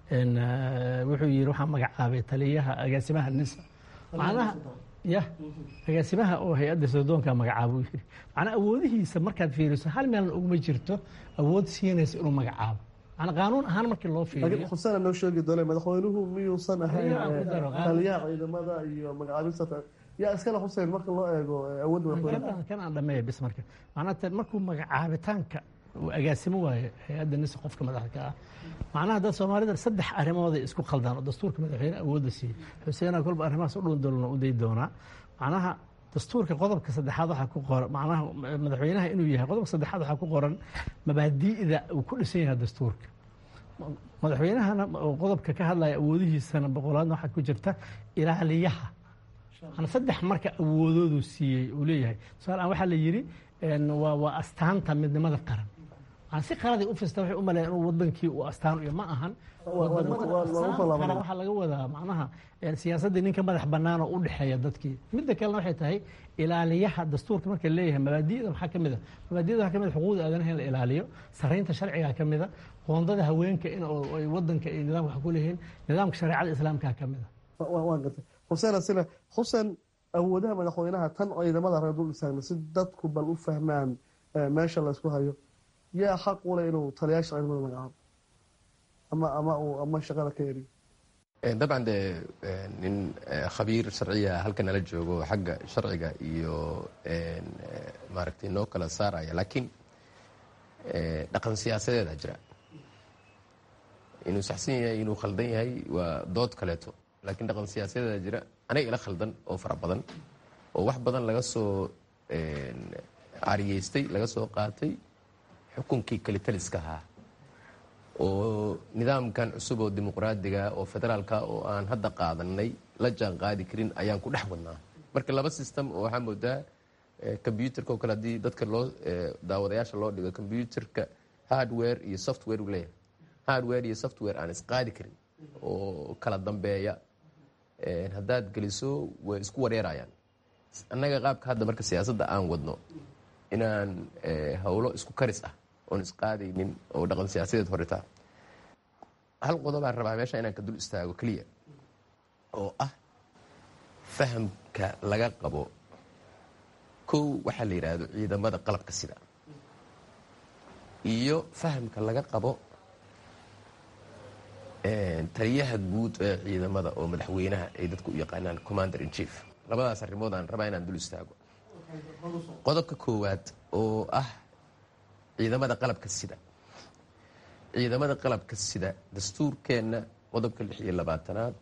wuxuu yidhi waxaa magacaabay taliyaha agaasimaha nisa macnaha ya agaasimaha oo hay-adda sirdoonka magacaabo uu yidhi macnaa awoodihiisa markaad fiiriso hal meelna uguma jirto awood siinaysa inuu magacaabo macnaa qaanuun ahaan markii loo fiiriyo xusana noo sheegi doona madaxweynuhu miyuusan ahayn taliyaha ciidamada iyo magacaabista yaa iskale xuseen marka loo eego awoodda madaxweynaha kan aan dhameeya bis marka macnaa markuu magacaabitaanka agaasimo waaye hay-adda nisa qofka madaxda ah macnaha dad soomaalida saddex arrimooday isku khaldaan oo dastuurka madaxweyne awoodda siiyey xuseena kolba arrimahaas u dhun dolona u day doonaa macnaha dastuurka qodobka saddexaad waxaa ku qoran macnaha madaxweynaha inuu yahay qodobka saddexaad waxaa ku qoran mabaadi'da uu ku dhisan yahay dastuurka madaxweynahana qodobka ka hadlaya awoodihiisana boqolaadna waxaa ku jirta ilaaliyaha saddex marka awoodoodu siiyey uu leeyahay tusaalean waxaa la yidhi waa astaanta midnimada qaran si qaladay u fista waxay u maleeyan inuu wadankii uu astaan iyo ma ahan waxaa laga wadaa macnaha siyaasaddii ninka madax bannaan oo u dhexeeya dadkii midda kalena waxay tahay ilaaliyaha dastuurka marka leeyahay mabaadi'da maxaa ka mid a mabaadi'da waxaa ka mid a xuquuqda aadanaha in la ilaaliyo saraynta sharciga ka mid a qoondada haweenka in ay wadanka iyo nidaamka wax ku leeyihiin nidaamka shareecada islaamka ka mid a waan gartay xuseen asina xuseen awoodaha madaxweynaha tan ciidamada reer dul istaagna si dadku bal u fahmaan meesha laysku hayo yaa xaq u leh inuu taliyaasha ciidamada magacaabo ama ama uu ama shaqada ka eriyo dabcan dee nin khabiir sharciya halka nala joogo xagga sharciga iyo maaragtay noo kala saaraya laakiin dhaqan siyaasadeeda jira inuu saxsan yahay inuu khaldan yahay waa dood kaleeto laakiin dhaqan siyaasadeeda jira aniga ila khaldan oo fara badan oo wax badan laga soo cariyeystay laga soo qaatay xukunkii kalitaliska ahaa oo nidaamkan cusub oo dimuqraadiga oo federaalka oo aan hadda qaadanay la jaan qaadi karin ayaan ku dhex wadnaa marka laba system oo waxaa moodaa combyuterka oo kale haddii dadka loo daawadayaasha loo dhigo combyuterka hardware iyo software uu leeyahay hardware iyo software aan isqaadi karin oo kala dambeeya haddaad geliso way isku wareerayaan annaga qaabka hadda marka siyaasadda aan wadno inaan howlo isku karis ah oon isqaadaynin oo dhaqan siyaasadeed horetaa hal qodobaan rabaa meesha inaan ka dul istaago keliya oo ah fahamka laga qabo kow waxaa la yidhaahdo ciidamada qalabka sida iyo fahamka laga qabo taliyaha guud ee ciidamada oo madaxweynaha ay dadku u yaqaanaan commander in chief labadaas arrimood aan rabaa inaan dul istaago qodobka koowaad oo ah ciidamada qalabka sida ciidamada qalabka sida dastuurkeenna qodobka lix iyo labaatanaad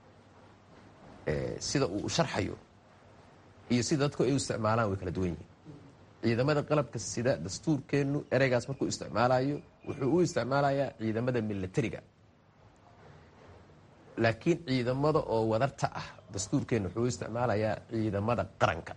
sida uu sharxayo iyo sida dadku ay u isticmaalaan way kala duwan yihiin ciidamada qalabka sida dastuurkeennu ereygaas markuu isticmaalayo wuxuu u isticmaalayaa ciidamada milatariga laakiin ciidamada oo wadarta ah dastuurkeennu wuxuu u isticmaalayaa ciidamada qaranka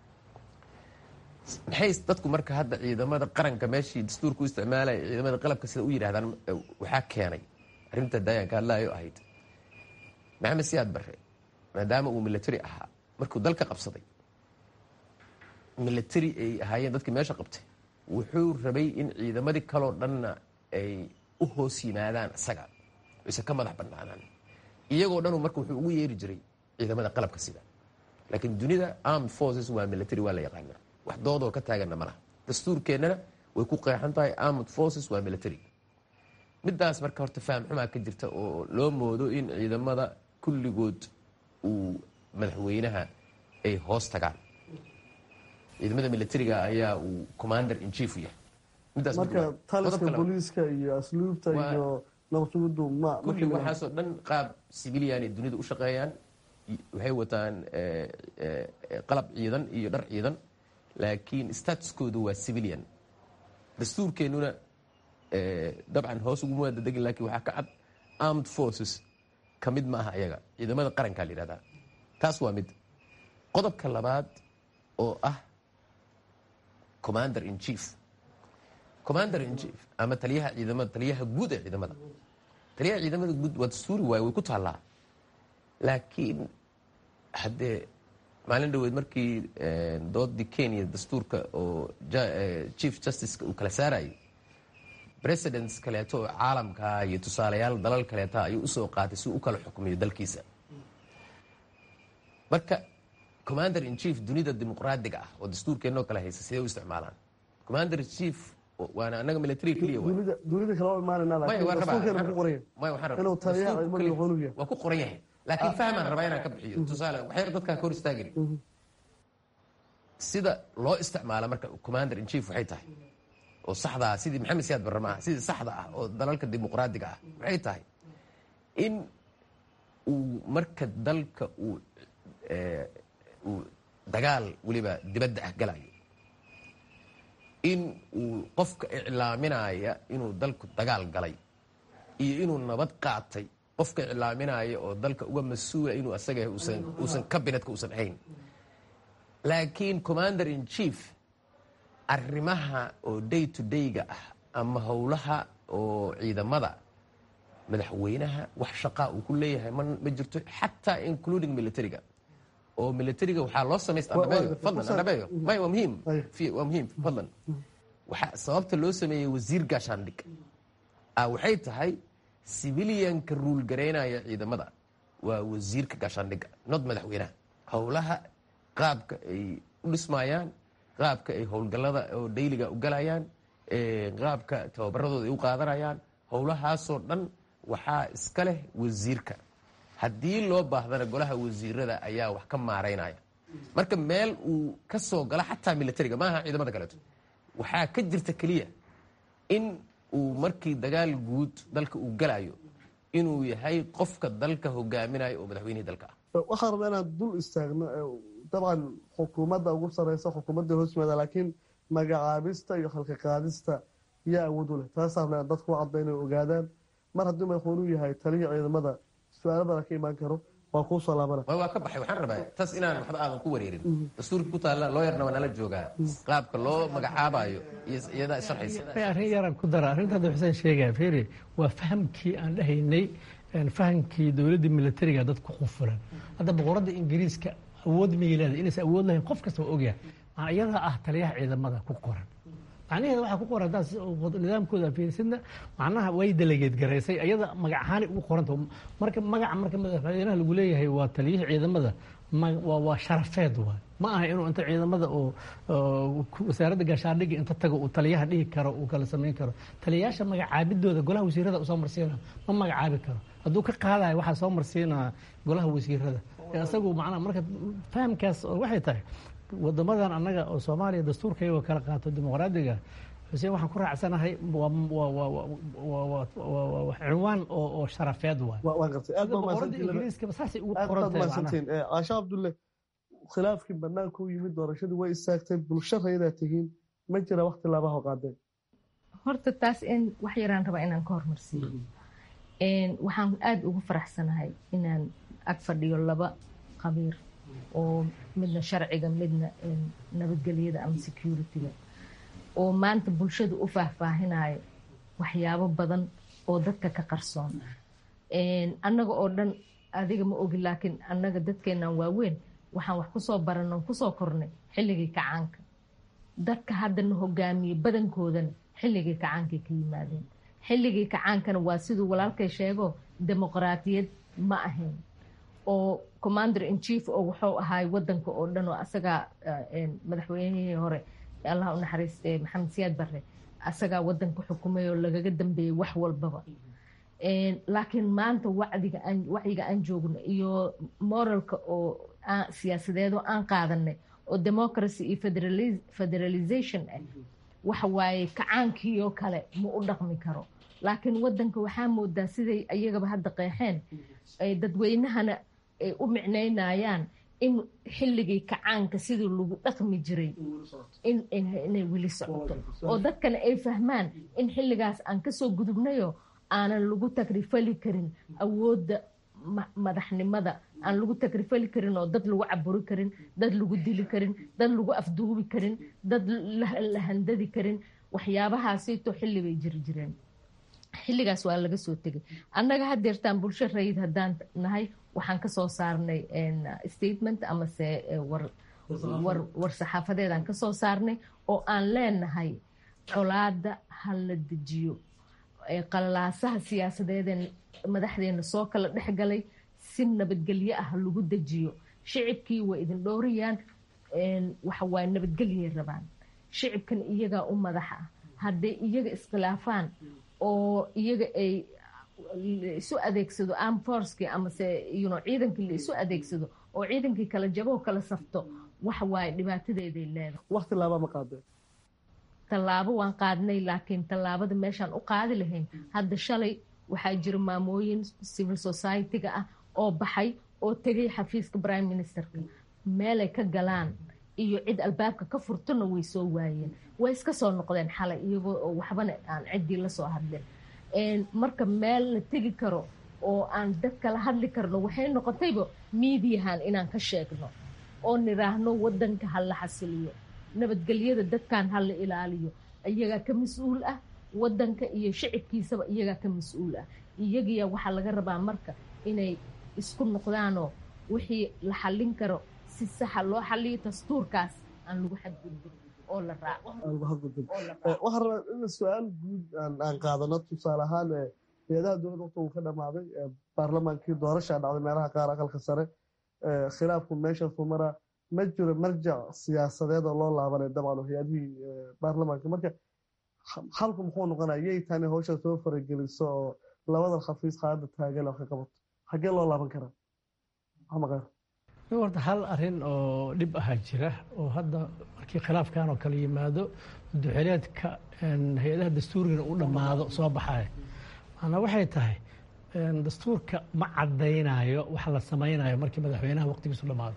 maxay dadku marka hadda ciidamada qaranka meeshii dastuurka u isticmaalaya ciidamada qalabka sida u yidhahdaan waxaa keenay arrinta daayanka hadlaayo ahayd maxamed siyaad barre maadaama uu milatari ahaa markuu dalka qabsaday milatari ay ahaayeen dadkii meesha qabtay wuxuu rabay in ciidamadii kaloo dhanna ay u hoos yimaadaan isaga aysan ka madax bannaanaan iyagoo dhanu marka wuxuu ugu yeeri jiray ciidamada qalabka sida laakiin dunida armed forces waa military waa la yaqaanaa wax doodoo ka taaganna malaha dastuurkeennana way ku qeexan tahay armed forces waa military midaas marka horta faham xumaa ka jirta oo loo moodo in ciidamada kulligood uu madaxweynaha ay hoos tagaan ciidamada militariga ayaa uu commander in chief yahay midaas marka taliska booliiska iyo asluubta iyo nabadsugudu ma kulli waxaasoo dhan qaab civilian ay dunida u shaqeeyaan waxay wataan qalab ciidan iyo dhar ciidan laakiin statuskoodu waa civilian dastuurkeennuna dabcan hoos uguma waada degin lakin waxaa ka cad armed forces ka mid ma aha ayaga ciidamada qarankaa la yihahdaa taas waa mid qodobka labaad oo ah commander in chief commander in chief ama taliyaha ciidamada taliyaha guud ee ciidamada taliyaha ciidamada guud waa dastuuri waaye way ku taallaa laakiin haddee maalin dhaweed markii doodii kenya dastuurka oo chief justiceka uu kala saarayay presidents kaleeto oo caalamkaa iyo tusaalayaal dalal kaleeta ayuu usoo qaatay si uu u kala xukmiyo dalkiisa marka commander in chief dunida dimuqraadiga ah oo dastuurkeennoo kale haysa sidee u isticmaalaan commander in chief waana anaga military keliya dunida kale imaanayna laakiin dastuurkeena ku qoran inuu taliyaha ciidamada wuxuu yahay waa ku qoran yahay laakiin fahmaan rabaa inaan ka bixiyo tusaale waxyar dadkaa ka hor istaagin sida loo isticmaala marka commander in chief waxay tahay oo saxdaa sidii maxamed siyaad barre maaha sidii saxda ah oo dalalka dimuqraadiga ah waxay tahay in uu marka dalka uu uu dagaal weliba dibadda ah galayo in uu qofka iclaaminaya inuu dalku dagaal galay iyo inuu nabad qaatay qofka iclaaminaya oo dalka uga mas-uula inuu asaga uusan kabinetka uusan ahayn laakiin commander in chief arrimaha oo day to day-ga ah ama howlaha oo ciidamada madaxweynaha wax shaqaa uu ku leeyahay ma jirto xataa including militariga oo militariga waxaa loo samaysta fadlan andhabeeyo may waa muhiim waa muhiim fadlan waxaa sababta loo sameeyey wasiir gaashaandhig ah waxay tahay civilianka ruul garaynaya ciidamada waa wasiirka gaashaandhigga not madaxweynaha howlaha qaabka ay u dhismayaan qaabka ay howlgallada oo dayliga u galayaan qaabka tababaradooda ay u qaadanayaan howlahaasoo dhan waxaa iska leh wasiirka haddii loo baahdana golaha wasiirada ayaa wax ka maaraynaya marka meel uu ka soo galo xataa militariga maaha ciidamada kaleeto waxaa ka jirta keliya in uu markii dagaal guud dalka uu galayo inuu yahay qofka dalka hogaaminayo oo madaxweynihii dalka ah waxaan rabaa inaan dul istaagno dabcan xukuumadda ugu sareysa xukuumadda hoos yimaada laakiin magacaabista iyo halka qaadista yaa awood u leh taasaa rabnaa dadku u cadda inay ogaadaan mar haddii madaxweynuu yahay taliya ciidamada su-aalo badan ka imaan karo waa kuu soo laabana waa ka baxay waxaan rabaa taas inaan waxba aadan ku wareerin dastuurka ku taalla looyarna waa nala joogaa qaabka loo magacaabayo iyo iyadaa isharxaysa arrin yaraan ku dara arrinta hadda xuseen sheegaya fiiri waa fahamkii aan dhahaynay fahamkii dowladda militariga dad ku qufulan hadda boqoradda ingiriiska awood mayay leedahay inaysan awood lahayn qof kasta waa ogyahay iyada ah taliyaha ciidamada ku qoran macnaheeda waxaa ku qoran haddaad nidaamkooda fiirsidna macnaha way delegeed garaysay iyada magac ahaanay ugu qoranta marka magaca marka madaxweynaha lagu leeyahay waa taliyihii ciidamada waa sharafeed waay ma aha inuu inta ciidamada oo wasaaradda gaashaandhigga inta tago uu taliyaha dhihi karo uu kala samayn karo taliyayaasha magacaabidooda golaha wasiirada usoo marsiina ma magacaabi karo hadduu ka qaadayo waxaa soo marsiinaa golaha wasiirada isagu macnaha marka fahamkaas waxay tahay wadamadan annaga oo soomaaliya dastuurka iyagoo kala qaato dimuqraadiga xuseen waxaan ku raacsanahay cinwaan oo sharafeed waay ingiriiskaba saasay ugu qorantahay caasha cabdulle khilaafkii banaanka u yimid doorashadii way istaagtay bulsho raydaa tihiin ma jira wakti laabaha qaadeen horta taas in wax yaraan rabaa inaan ka hormarsiiyo waxaan aada ugu faraxsanahay inaan ag fadhiyo laba qabiir oo midna sharciga midna nabadgelyada ama security-ga oo maanta bulshada u faahfaahinayo waxyaabo badan oo dadka ka qarsoon annaga oo dhan adiga ma ogi laakiin annaga dadkeennan waaweyn waxaan wax kusoo baranno kusoo kornay xilligii kacaanka dadka haddana hogaamiye badankoodana xilligii kacaankay ka yimaadeen xilligii kacaankana waa siduu walaalkay sheego dimuqraatiyad ma ahayn oo commander in chief oo wuxuu ahaay wadanka oo dhan oo asagaa madaxweynihii hore allah u naxariiste maxamed siyaad barre asagaa wadanka xukumay oo lagaga dambeeyey wax walbaba laakiin maanta wacdiga aan wacyiga aan joogno iyo moralka oo siyaasadeed oo aan qaadanay oo democracy iyo federalization ah waxa waaye kacaankiioo kale ma u dhaqmi karo laakiin wadanka waxaa moodaa siday iyagaba hadda qeexeen dadweynahana ay u micnaynayaan in xilligii kacaanka sidii lagu dhaqmi jiray inay weli socoto oo dadkana ay fahmaan in xilligaas aan kasoo gudubnayo aanan lagu tagrifali karin awoodda madaxnimada aan lagu tagrifali karin oo dad lagu caburi karin dad lagu dili karin dad lagu afduubi karin dad la handadi karin waxyaabahaasito xilli bay jiri jireen xilligaas waa laga soo tegay annaga hadeertaan bulsho rayid haddaan nahay waxaan kasoo saarnay statement amase war saxaafadeedaan kasoo saarnay oo aan leenahay colaada ha la dejiyo qalalaasaha siyaasadeedeen madaxdeena soo kala dhexgalay si nabadgelyo ah lagu dejiyo shicibkii waa idin dhowrayaan waxawaaye nabadgelyay rabaan shicibkan iyagaa u madaxa ah hadday iyaga iskhilaafaan oo iyaga ay isu adeegsado arm forcekii amase yuno ciidankii la isu adeegsado oo ciidankii kala jaboo kala safto waxa waaye dhibaatadeeday leedahay wakti laaba ma qaadeen tallaabo waan qaadnay laakiin tallaabada meeshaan u qaadi lahayn hadda shalay waxaa jira maamooyin civil society-ga ah oo baxay oo tegay xafiiska prime ministerka meelay ka galaan iyo cid albaabka ka furtona way soo waayeen way iska soo noqdeen xalay iyagoo oo waxbana aan ciddii lasoo hadlin marka meel la tegi karo oo aan dad kala hadli karno waxay noqotayba miidiyahan inaan ka sheegno oo niraahno wadanka ha la xasiliyo nabadgelyada dadkan ha la ilaaliyo iyagaa ka mas-uul ah wadanka iyo shicibkiisaba iyagaa ka mas-uul ah iyagiya waxaa laga rabaa marka inay isku noqdaanoo wixii la xallin karo si saxa loo xaliyo dastuurkaas aan lagu xadgudbin oo la raaco waxaan rabaa in su-aal guud aan qaadano tusaale ahaan hay-adaha dowladda waqti uu ka dhamaaday baarlamaankii doorashaa dhacday meelaha qaar aqalka sare khilaafku meeshaasuu maraa ma jiro marjac siyaasadeed oo loo laabanay dabcan hay-adihii baarlamaanka marka xalku muxuu noqonaya yay tani hawsha soo farageliso oo labadan xafiis qaada taagan wax ka qabato xaggee loo laaban karaa maxamed khayr horta hal arin oo dhib ahaa jira oo hadda markii khilaafkan oo kale yimaado duxeleedka hay-adaha dastuurigana u dhammaado soo baxaya maanaa waxay tahay dastuurka ma caddaynayo wax la samaynayo markii madaxweynaha waqtigiisu dhammaado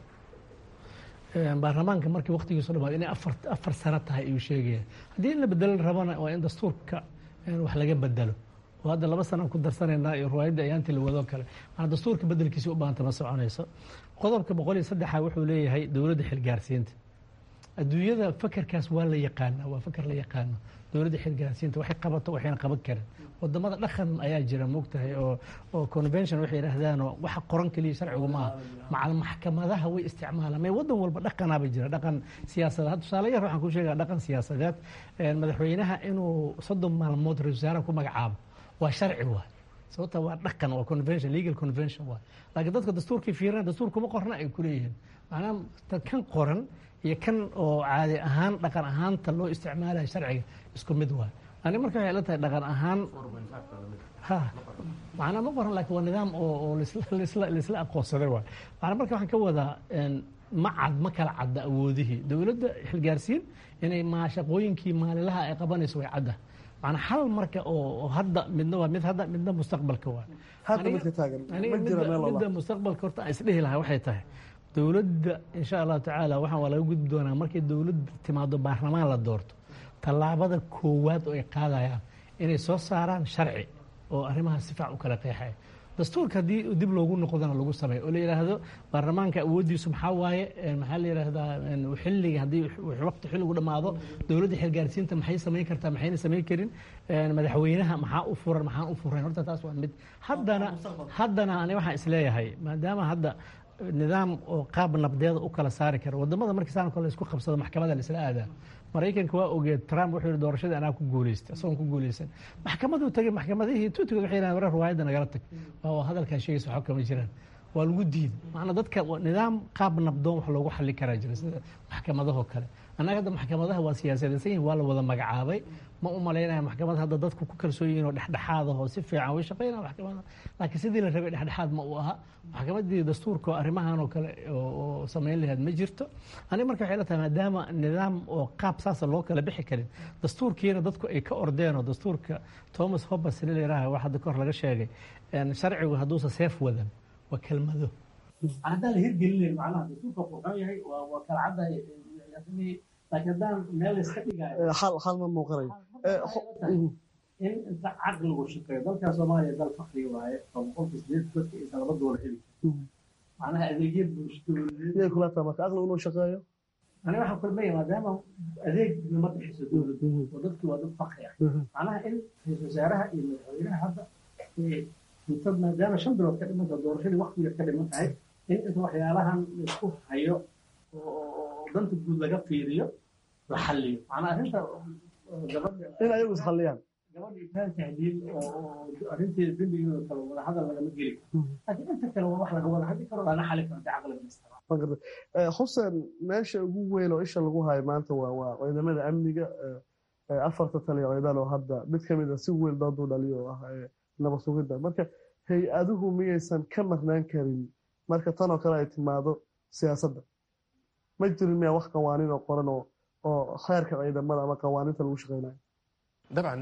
baarlamaanka markii waqtigiisu dhamaado inay afar sano tahay ayuu sheegaya haddii in la bedelan rabana waa in dastuurka wax laga bedelo oo hadda laba sanaan ku darsanaynaa iyo riwaayadda ayaantii la wadoo kale maana dastuurka bedelkiisi u baahanta ma soconayso qodobka boqol iyo saddexa wuxuu leeyahay dowladda xilgaarsiinta adduunyada fakerkaas waa la yaqaana waa faker la yaqaano dowladda xilgaarsiinta waxay qabato waxayna qaban karin wadamada dhaqan ayaa jira moogtahay oo oo convention waxay yidhaahdaanoo waxa qoran keliya sharcigu maaha macal maxkamadaha way isticmaalaan may wadan walba dhaqanaaba jira dhaqan siyaasadeed tusaale yar waxaan ku sheegaa dhaqan siyaasadeed madaxweynaha inuu soddon maalmood ra-isul wasaaraha ku magacaabo waa sharci waay sababta waa dhaqan waa convention legal convention waay laakiin dadka dastuurkii fiirina dastuur kuma qorna ay kuleeyihiin macnaha kan qoran iyo kan oo caadi ahaan dhaqan ahaanta loo isticmaalayo sharciga isku mid waay ani marka waxay la tahay dhaqan ahaan ha macnaa ma qoran laakiin waa nidaam oo oo lisla laisla aqoonsaday waay macnaa marka waxaan ka wadaa ma cad ma kala cadda awoodihii dowladda xilgaarsiin inay maa shaqooyinkii maalinlaha ay qabanayso way cadda macnaa hal marka oo hadda midna waa mid hadda midna mustaqbalka waa hadda midka taagan ma jira meel midda mustaqbalka horta aan isdhehi lahaa waxay tahay dowladda insha allahu tacaala waxaan waa laga gudbi doonaa markay dowladda timaado baarlamaan la doorto tallaabada koowaad oo ay qaadayaan inay soo saaraan sharci oo arrimaha si fiican u kala qeexaya dastuurka haddii dib loogu noqdana lagu sameeyo oo la yidhaahdo baarlamaanka awooddiisu maxaa waaye maxaa la yidhaahdaa xilliga haddii waqti xilligu dhammaado dowladda xilgaarsiinta maxay samayn kartaa maxayna samayn karin madaxweynaha maxaa u furan maxaan u furayn horta taas waa mid haddana haddana ani waxaan isleeyahay maadaama hadda nidaam oo qaab nabdeeda u kala saari kara wadamada markii saan kale isku qabsado maxkamada laisla aadaa maraykanka waa ogeed trump wuxuu yihi doorashadii anaa ku guuleystay isagoon ku guuleysan maxkamaduu tagay maxkamadihii tuutigood waxay yidhahdeen warar riwaayadda nagala tag waa hadalkaa sheegaysa waxba kama jiraan waa lagu diiday macnaa dadka nidaam qaab nabdoon wax loogu xallin karaa jira sida maxkamadahoo kale annaga hadda maxkamadaha waa siyaasadaysan yihin waa la wada magacaabay ma u malaynaya maxkamad hadda dadku ku kalsoon yihin oo dhexdhexaadahoo si fiican way shaqeynaya maxkamada laakiin sidii la rabay dhexdhexaad ma uu aha maxkamadii dastuurka oo arrimahan oo kale oo samayn lahayd ma jirto aniga marka waxay la tahay maadaama nidaam oo qaab saasa loo kala bixi karin dastuurkiina dadku ay ka ordeen oo dastuurka thomas hobbes la yidhaaha wax hadda kahor laga sheegay sharcigu hadduusa seef wadan waa kelmado haddaan la hirgelinayn macnaha dastuurka wuxuu yahay waa kala caddahay laakiin haddaan meel iska dhigayo hal hal ma muuqanayo in inta caqligu shaqeeyo dalkan soomaaliya dal fakri waaye oo boqolkii sideed dadka aysan laba doolar heli macnaha adeegyo bulshadooda yay kula tahay marka aqligu inuu shaqeeyo aniga waxaan kulmaya maadaama adeeg lama bixiso dowladda oo dadkii waa dad fakri ah macnaha in ra-iisul wasaaraha iyo madaxweynaha hadda inta maadaama shan bilood ka dhimanta doorashadii waqti yar ka dhiman tahay in inta waxyaalahan laisku hayo oo danta guud laga fiiriyo la xalliyo macnaa arrinta gabadha in ayagu isxalliyaan gabadha itaan tahdiid oo arrinteeda dembigeeda kale wada hadal lagama geli karo laakiin inta kale waa wax laga wada hadli karo lana xali karo caqliga isticmaal xuseen meesha ugu weyn oo isha lagu hayo maanta waa waa ciidamada amniga afarta taliya ciidan oo hadda mid ka mid a si weyn dooduu dhaliyo oo ah nabad sugidda marka hay-aduhu miyaysan ka marnaan karin marka tan oo kale ay timaado siyaasadda ma jirin miyaa wax qawaaniin oo qoran oo oo xeerka ciidamada ama qawaaniinta lagu shaqeynayo dabcan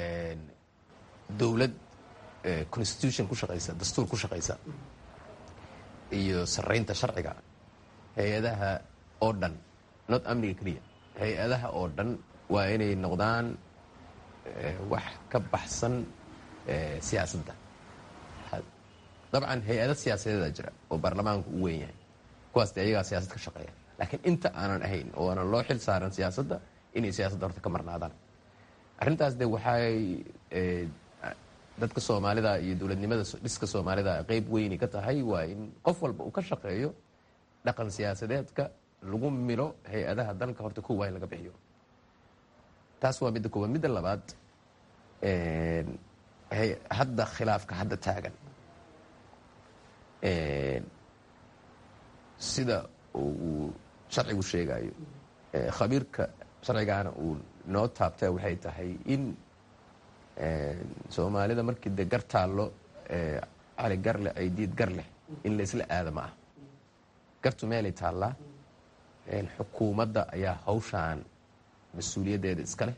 dowlad constitution ku shaqaysa dastuur ku shaqaysa iyo saraynta sharciga hay-adaha oo dhan not amniga keliya hay-adaha oo dhan waa inay noqdaan wax ka baxsan siyaasadda dabcan hay-ada siyaasadeeda jira oo baarlamaanku u weyn yahay kuwaas de ayagaa siyaasad ka shaqeeya laakiin inta aanan ahayn oo aanan loo xil saaran siyaasadda inay siyaasadda horta ka marnaadaan arrintaas de waxay dadka soomaalida iyo dowladnimada dhiska soomaalida qeyb weyni ka tahay waa in qof walba uu ka shaqeeyo dhaqan siyaasadeedka lagu milo hay-adaha dalka horta kow waa in laga bixiyo taas waa midda koowaad midda labaad hadda khilaafka hadda taagan sida uu sharcigu sheegayo khabiirka sharcigaana uu noo taabta waxay tahay in soomaalida markii de gar taallo cali garleh aydiid gar leh in la isla aada ma ah gartu meelay taallaa xukuumadda ayaa hawshaan mas-uuliyaddeeda iska leh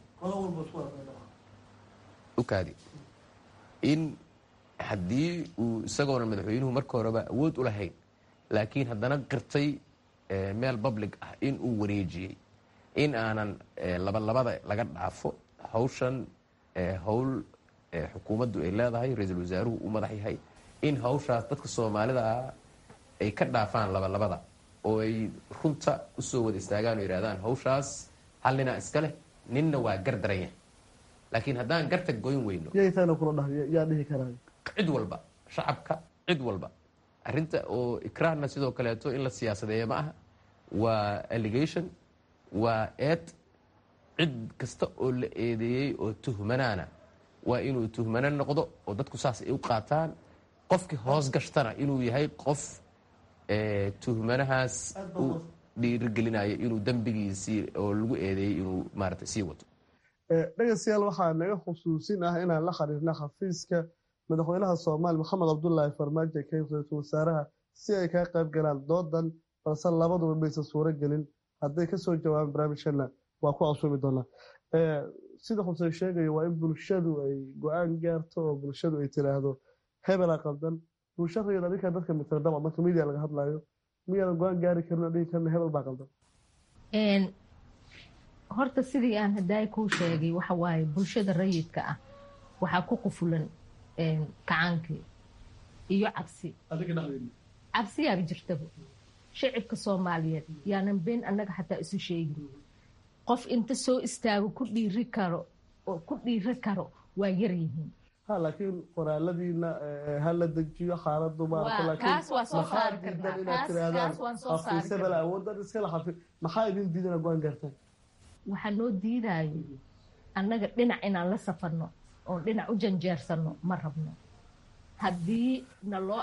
ukaadi in haddii uu isagoona madaxweynuhu marka horeba awood u lahayn laakiin haddana qirtay meel public ah in uu wareejiyey in aanan labalabada laga dhaafo hawshan howl xukuumaddu ay leedahay ra-iisul wasaaruhu uu madax yahay in hawshaas dadka soomaalida ah ay ka dhaafaan labalabada oo ay runta usoo wada istaagaan oo yidhahdaan hawshaas hal ninaa iska leh ninna waa gar daran yahay laakiin haddaan garta goyn weyno yaytaana kula dhahay yaa dhihi karaa cid walba shacabka cid walba arrinta oo ikraahna sidoo kaleeto in la siyaasadeeya ma aha waa allegation waa eed cid kasta oo la eedeeyey oo tuhmanaana waa inuu tuhmano noqdo oo dadku saas ay u qaataan qofkii hoos gashtana inuu yahay qof tuhmanahaas u dhiirigelinayo inuu dembigiisii oo lagu eedeeyey inuu maarata sii wato dhegeystayaal waxaa naga xusuusin ah inaan la xiriirna xafiiska madaxweynaha soomaaliya maxamed cabdulaahi farmaajo keen ra-iisul wasaaraha si ay kaga qayb galaan doodan balse labaduba maysan suuro gelin hadday kasoo jawaabaan barnaamijkana waa ku casuumi doonaa sida xuseen sheegaya waa in bulshadu ay go-aan gaarto oo bulshadu ay tiraahdo hebela qaldan bulshadayad adinka dadka mitira dabcan marka media laga hadlayo miyaadan go-aan gaari karin oo dhihi karna hebel baa qaldan horta sidii aan hadaay kuu sheegay waxa waaye bulshada rayidka ah waxaa ku qufulan kacaankii iyo cabsi cabsiyaaba jirtaba shicibka soomaaliyeed yaanan been annaga xataa isu sheegin qof inta soo istaago ku dhiiri karo oo ku dhiiri karo waa yar yihiin ha laakiin qoraaladiina ha la dejiyo xaaladu kaas waa soo saari karnaa kaas waan soo saari karnaa awoodan iskala xafi maxaa idin diidana go-aan gaartaan waxaa noo diidayo annaga dhinac inaan la safarno oon dhinac u janjeersano ma rabno haddii na loo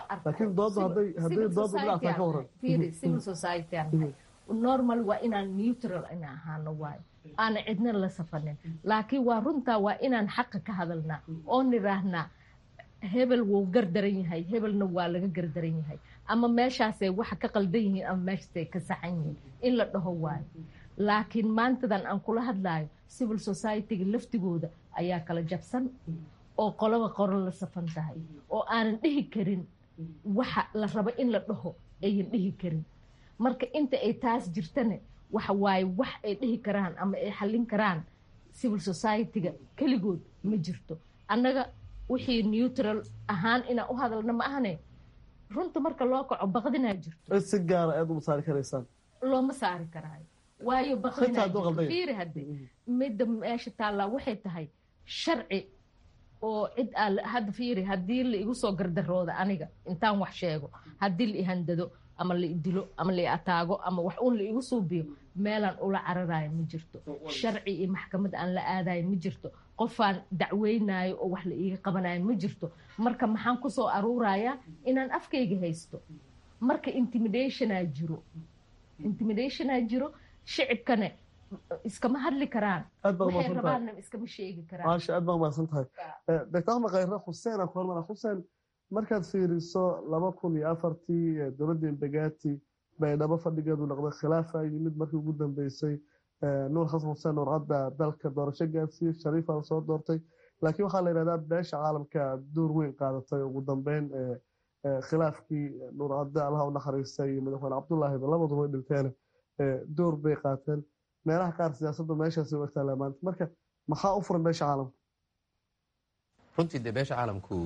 arcivil society normal waa inaan neutral ina ahaano waayo aana cidna la safanin laakiin waa runtaa waa inaan xaqa ka hadalnaa oo niraahnaa hebel wuu gardaran yahay hebelna waa laga gardaran yahay ama meeshaasay waxa ka qaldan yihiin ama meeshaasay ka saxan yihiin in la dhaho waayo laakiin maantadan aan kula hadlayo civil society-ga laftigooda ayaa kala jabsan oo qoloba qoro la safan tahay oo aanan dhihi karin waxa la rabo in la dhaho ayan dhihi karin marka inta ay taas jirtane waxa waaye wax ay dhihi karaan ama ay xallin karaan civil society-ga keligood ma jirto annaga wixii neutral ahaan inaan u hadalna ma ahane runta marka loo kaco baqdinaa jirto si gaara aad uma saari karaysaan looma saari karaayo waayo baqdinaafiiri hadde midda meesha taallaa waxay tahay sharci oo cid aa hadda fiiri haddii la igu soo gardarooda aniga intaan wax sheego haddii la ihandado ama la idilo ama la ataago ama wax uun la igu suubiyo meelaan ula cararayo ma jirto sharci iyo maxkamad aan la aadayo ma jirto qofaan dacweynayo oo wax la iiga qabanayo ma jirto marka maxaan kusoo aruurayaa inaan afkayga haysto marka intimidationaa jiro intimidationaa jiro shicibkane iskama hadli karaan waxay rabaanna iskama sheegi karaan maasha aad baa umahadsan tahay doctor axmed khayre xuseen aan ku hormara xuseen markaad fiiriso laba kun iyo afartii dowladda imbagaati baydhabo fadhigeedu noqday khilaafa yimid markii ugu dambeysay nuur xasan xuseen nuur cadda dalka doorasho gaarsiiyey shariifa la soo doortay laakiin waxaa la yidhahdaa beesha caalamka door weyn qaadatay ugu dambeyn khilaafkii nuur cadde allaha u naxariistay iyo madaxweyne cabdullaahiba labaduba way dhinteen door bay qaateen meelaha qaar siyaasaddu meeshaasi u egtaa maanta marka maxaa u furan beesha caalamka runtii dee beesha caalamku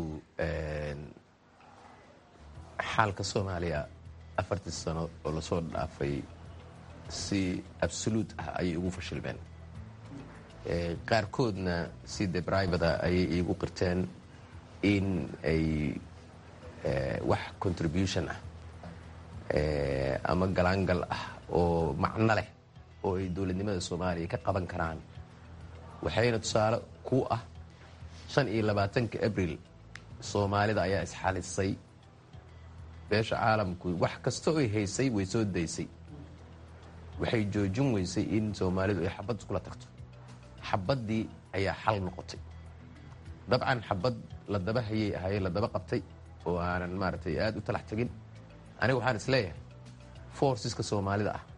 xaalka soomaaliya afartii sano oo lasoo dhaafay si absoluut ah ayay ugu fashilmeen qaarkoodna si de bribada ayay iigu qirteen in ay wax contribution ah ama galaangal ah oo macno leh oo ay dowladnimada soomaaliya ka qaban karaan waxayna tusaale ku ah shan iyo labaatanka abril soomaalida ayaa isxalisay beesha caalamku wax kasta oy haysay way soo daysay waxay joojin weysay in soomaalidu ay xabad iskula tagto xabaddii ayaa xal noqotay dabcan xabad la daba hayay ahaye la daba qabtay oo aanan maaragtay aada u talax tegin aniga waxaan isleeyahay forceska soomaalida ah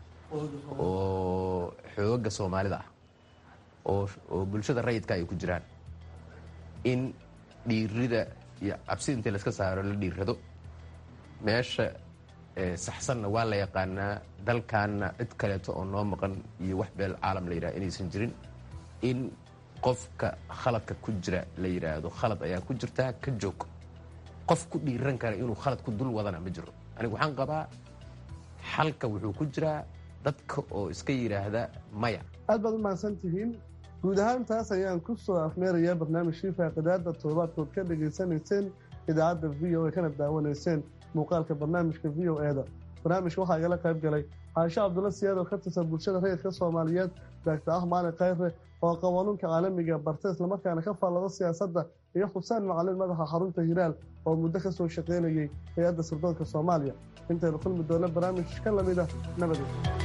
oo xooga soomaalida ah oo bulshada rayidka ay ku jiraan in dhiirida iyo cabsida intii layska saaro la dhiirrado meesha saxsanna waa la yaqaanaa dalkaanna cid kaleeto oo noo maqan iyo wax beel caalam la yidhaha inaysan jirin in qofka khaladka ku jira la yidhaahdo khalad ayaa ku jirtaa ka joog qof ku dhiiran kara inuu khalad ku dul wadana ma jiro anigu waxaan qabaa xalka wuxuu ku jiraa dadka oo iska yidhaahda maya aad baad u mahadsan tihiin guud ahaan taas ayaan ku soo afmeerayaa barnaamijkii faaqidaada toddobaadkood ka dhegaysanayseen idaacadda v o a kana daawanayseen muuqaalka barnaamijka v o e da barnaamijka waxaa igala qayb galay caasho cabdulla siyaad oo ka tirsan bulshada rayidka soomaaliyeed daagtar ah maalin khayre oo qawanuunka caalamiga barta islamarkaana ka faallada siyaasadda iyo xuseen macalin madaxa xarunta hiraal oo muddo ka soo shaqaynayay hay-adda sirdoonka soomaaliya intaynu kulmi doona barnaamij ka lamid ah nabadee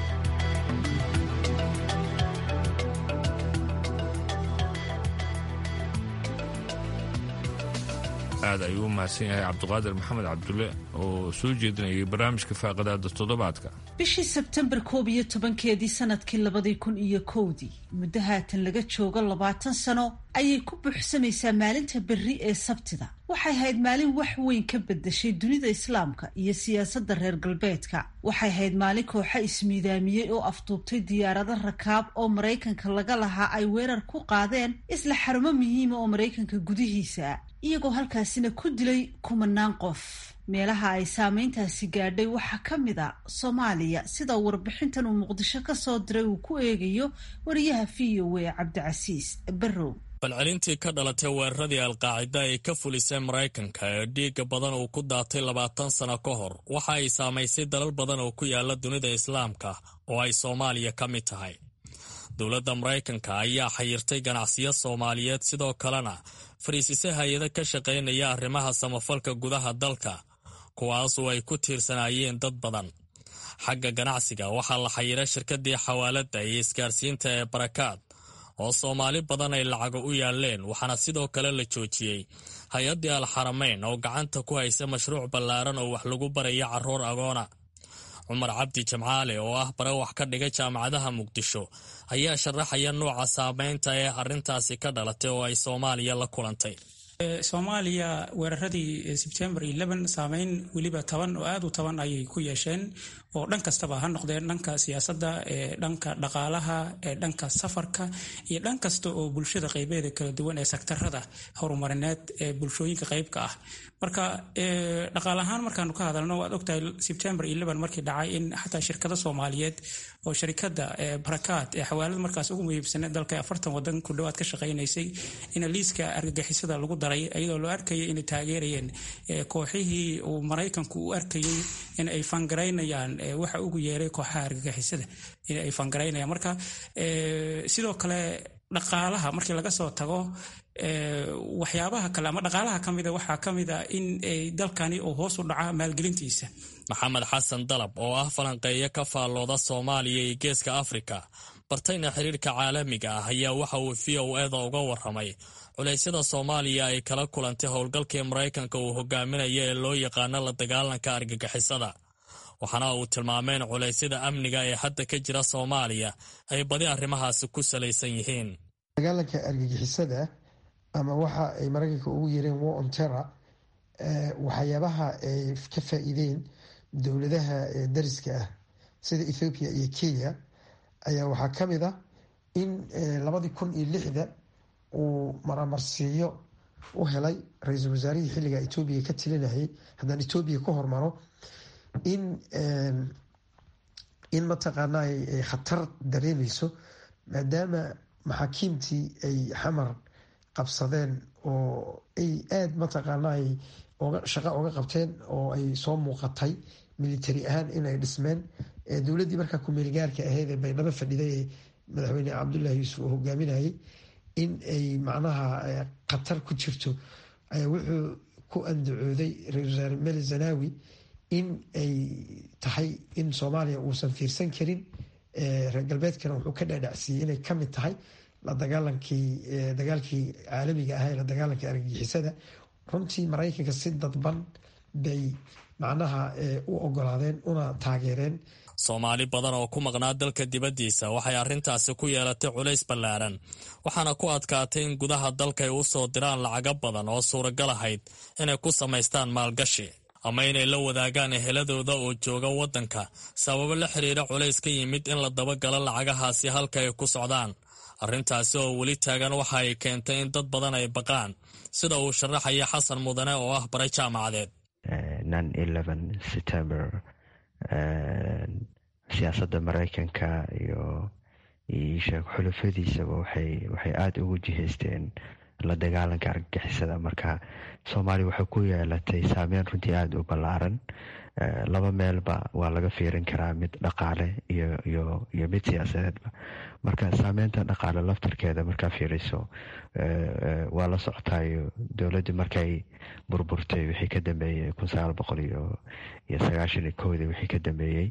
aad ayuu u mahadsan yahay cabdiqaadir maxamed cabdulle oo soo jeedinayay barnaamijka faaqadaada toddobaadka bishii sebtembar koob iyo tobankeedii sanadkii labadii kun iyo kowdii muddo haatan laga joogo labaatan sano ayay ku buuxsamaysaa maalinta berri ee sabtida waxay ahayd maalin wax weyn ka bedeshay dunida islaamka iyo siyaasadda reer galbeedka waxay ahayd maalin kooxa ismiidaamiyey oo afduubtay diyaarado rakaab oo maraykanka laga lahaa ay weerar ku qaadeen isla xarumo muhiima oo maraykanka gudihiisa iyagoo halkaasina ku dilay kumanaan qof meelaha ay saameyntaasi gaadhay waxaa ka mid a soomaaliya sida warbixintan uu muqdisho ka soo diray uu ku eegayo wariyaha v o a cabdicasiis barrow falcelintii ka dhalatay weeraradii alqaacida ay ka fulisay maraykanka ee dhiigga badan uu ku daatay labaatan sano ka hor waxa ay saamaysay dalal badan oo ku yaala dunida islaamka oo ay soomaaliya ka mid tahay dowladda maraykanka ayaa xayirtay ganacsiyo soomaaliyeed sidoo kalena fariisise hay-ado ka shaqaynaya arrimaha samafalka gudaha dalka kuwaasoo ay ku tiirsanaayeen dad badan xagga ganacsiga waxaa la xayiray shirkadii xawaaladda iyo isgaarsiinta ee barakaad oo soomaali badan ay lacago u yaaleen waxaana sidoo kale la joojiyey hay-addii alxaramayn oo gacanta ku haysa mashruuc ballaaran oo wax lagu baraya carruur agoona cumar cabdi jamcaale oo ah bare wax ka dhiga jaamacadaha muqdisho ayaa sharaxaya nuuca saameynta ee arrintaasi ka dhalatay oo ay soomaaliya la kulantay soomaaliya weeraradii sebtembar saameyn weliba toban oo aad u toban ayay ku yeesheen oo dhan kastaba ha noqdeen dhanka siyaasadda dhanka dhaqaalaha dhanka safarka iyo dhan kasta oo bulshada qaybeeda kala duwan ee sektarada horumarineed ee bulshooyinka qaybka ah marka dhaqaal ahaan markaanu ka hadalno waad ogtahay sebtembar markii dhacay in xataa shirkado soomaaliyeed oo sharikada barakaad ee xawaalad markaas ugu muhiibsaneed dalka afartan wadan ku dhawaad ka shaqaynaysay in liiska argagixisada lagu daray iyadoo loo arkayay inay taageerayeen kooxihii uu maraykanku u arkayay in ay fangaraynayaan waxa ugu yeeray kooxaha argagixisada in ay fangaraynayaan marka sidoo kale dhaqaalaha markii laga soo tago waxyaabaha kale ama dhaqaalaha ka mida waxaa ka mid a in dalkani uu hoos u dhaca maalgelintiisa maxamed xasan dalab oo ah falanqeeyo ka faallooda soomaaliya iyo geeska afrika bartayna xiriirka caalamiga ah ayaa waxa uu v o eda uga waramay culeysyada soomaaliya ay kala kulantay howlgalkii maraykanka uu hogaaminaya ee loo yaqaano la dagaalanka argagixisada waxaana uu tilmaameen culeysyada amniga ee hadda ka jira soomaaliya ay badi arrimahaasi ku salaysan yihiin dagaalanka argagixisada ama waxa ay maraykanka ugu yeereen war on terror waxyaabaha ay ka faa-iideen dowladaha dariska ah sida ethoobiya iyo kenya ayaa waxaa ka mid ah in labadii kun iyo lixda uu maramarsiiyo u helay ra-iisul wasaarihii xilliga etoobiya ka tilinayay haddaan etoobiya ka hormaro in in mataqaana ay khatar dareemeyso maadaama maxaakiimtii ay xamar qabsadeen oo ay aada mataqaana ay shaqo oga qabteen oo ay soo muuqatay military ahaan inay dhismeen dowladdii markaa ku-meelgaarka ahayd ee baydhabo fadhiday ee madaxweyne cabdullaahi yuusuf uu hogaaminayay in ay macnaha khatar ku jirto ayaa wuxuu ku andacooday ra-isul wasaare meli zanawi in ay tahay in soomaaliya uusan fiirsan karin reer galbeedkana wuxuu ka dhaadhacsiiyey inay ka mid tahay la dagaalankii dagaalkii caalamiga ahaa ee la dagaalanka argagixisada runtii maraykanka si dadban bay macnaha u ogolaadeen una taageereen soomaali badan oo ku maqnaa dalka dibaddiisa waxay arrintaasi ku yeelatay culays ballaaran waxaana ku adkaatay in gudaha dalka ay u soo diraan lacago badan oo suuragal ahayd inay ku samaystaan maalgashi ama inay la wadaagaan eheladooda oo jooga waddanka sababo la xiriira culays ka yimid in la dabagalo lacagahaasi halka ay ku socdaan arrintaasi oo weli taagan waxa ay keentay in dad badan ay baqaan sida uu sharaxaya xasan mudane oo ah bare jaamacadeed september siyaasadda maraykanka iyo isheeg xulufadiisaba waxay waxay aada ugu jihaysteen la dagaalanka argagixisada marka soomaaliya waxay ku yeelatay saameyn runtii aada u ballaaran laba meelba waa laga fiirin karaa mid dhaqaale iyo iyo iyo mid siyaasadeedba marka saameynta dhaqaale laftarkeeda markaa fiiriso waa la socotaayo dowladda markay burburtay wixii ka dambeeyey kun sagaal boqol iyo iyo sagaashan iyo kowdii wixii ka dambeeyey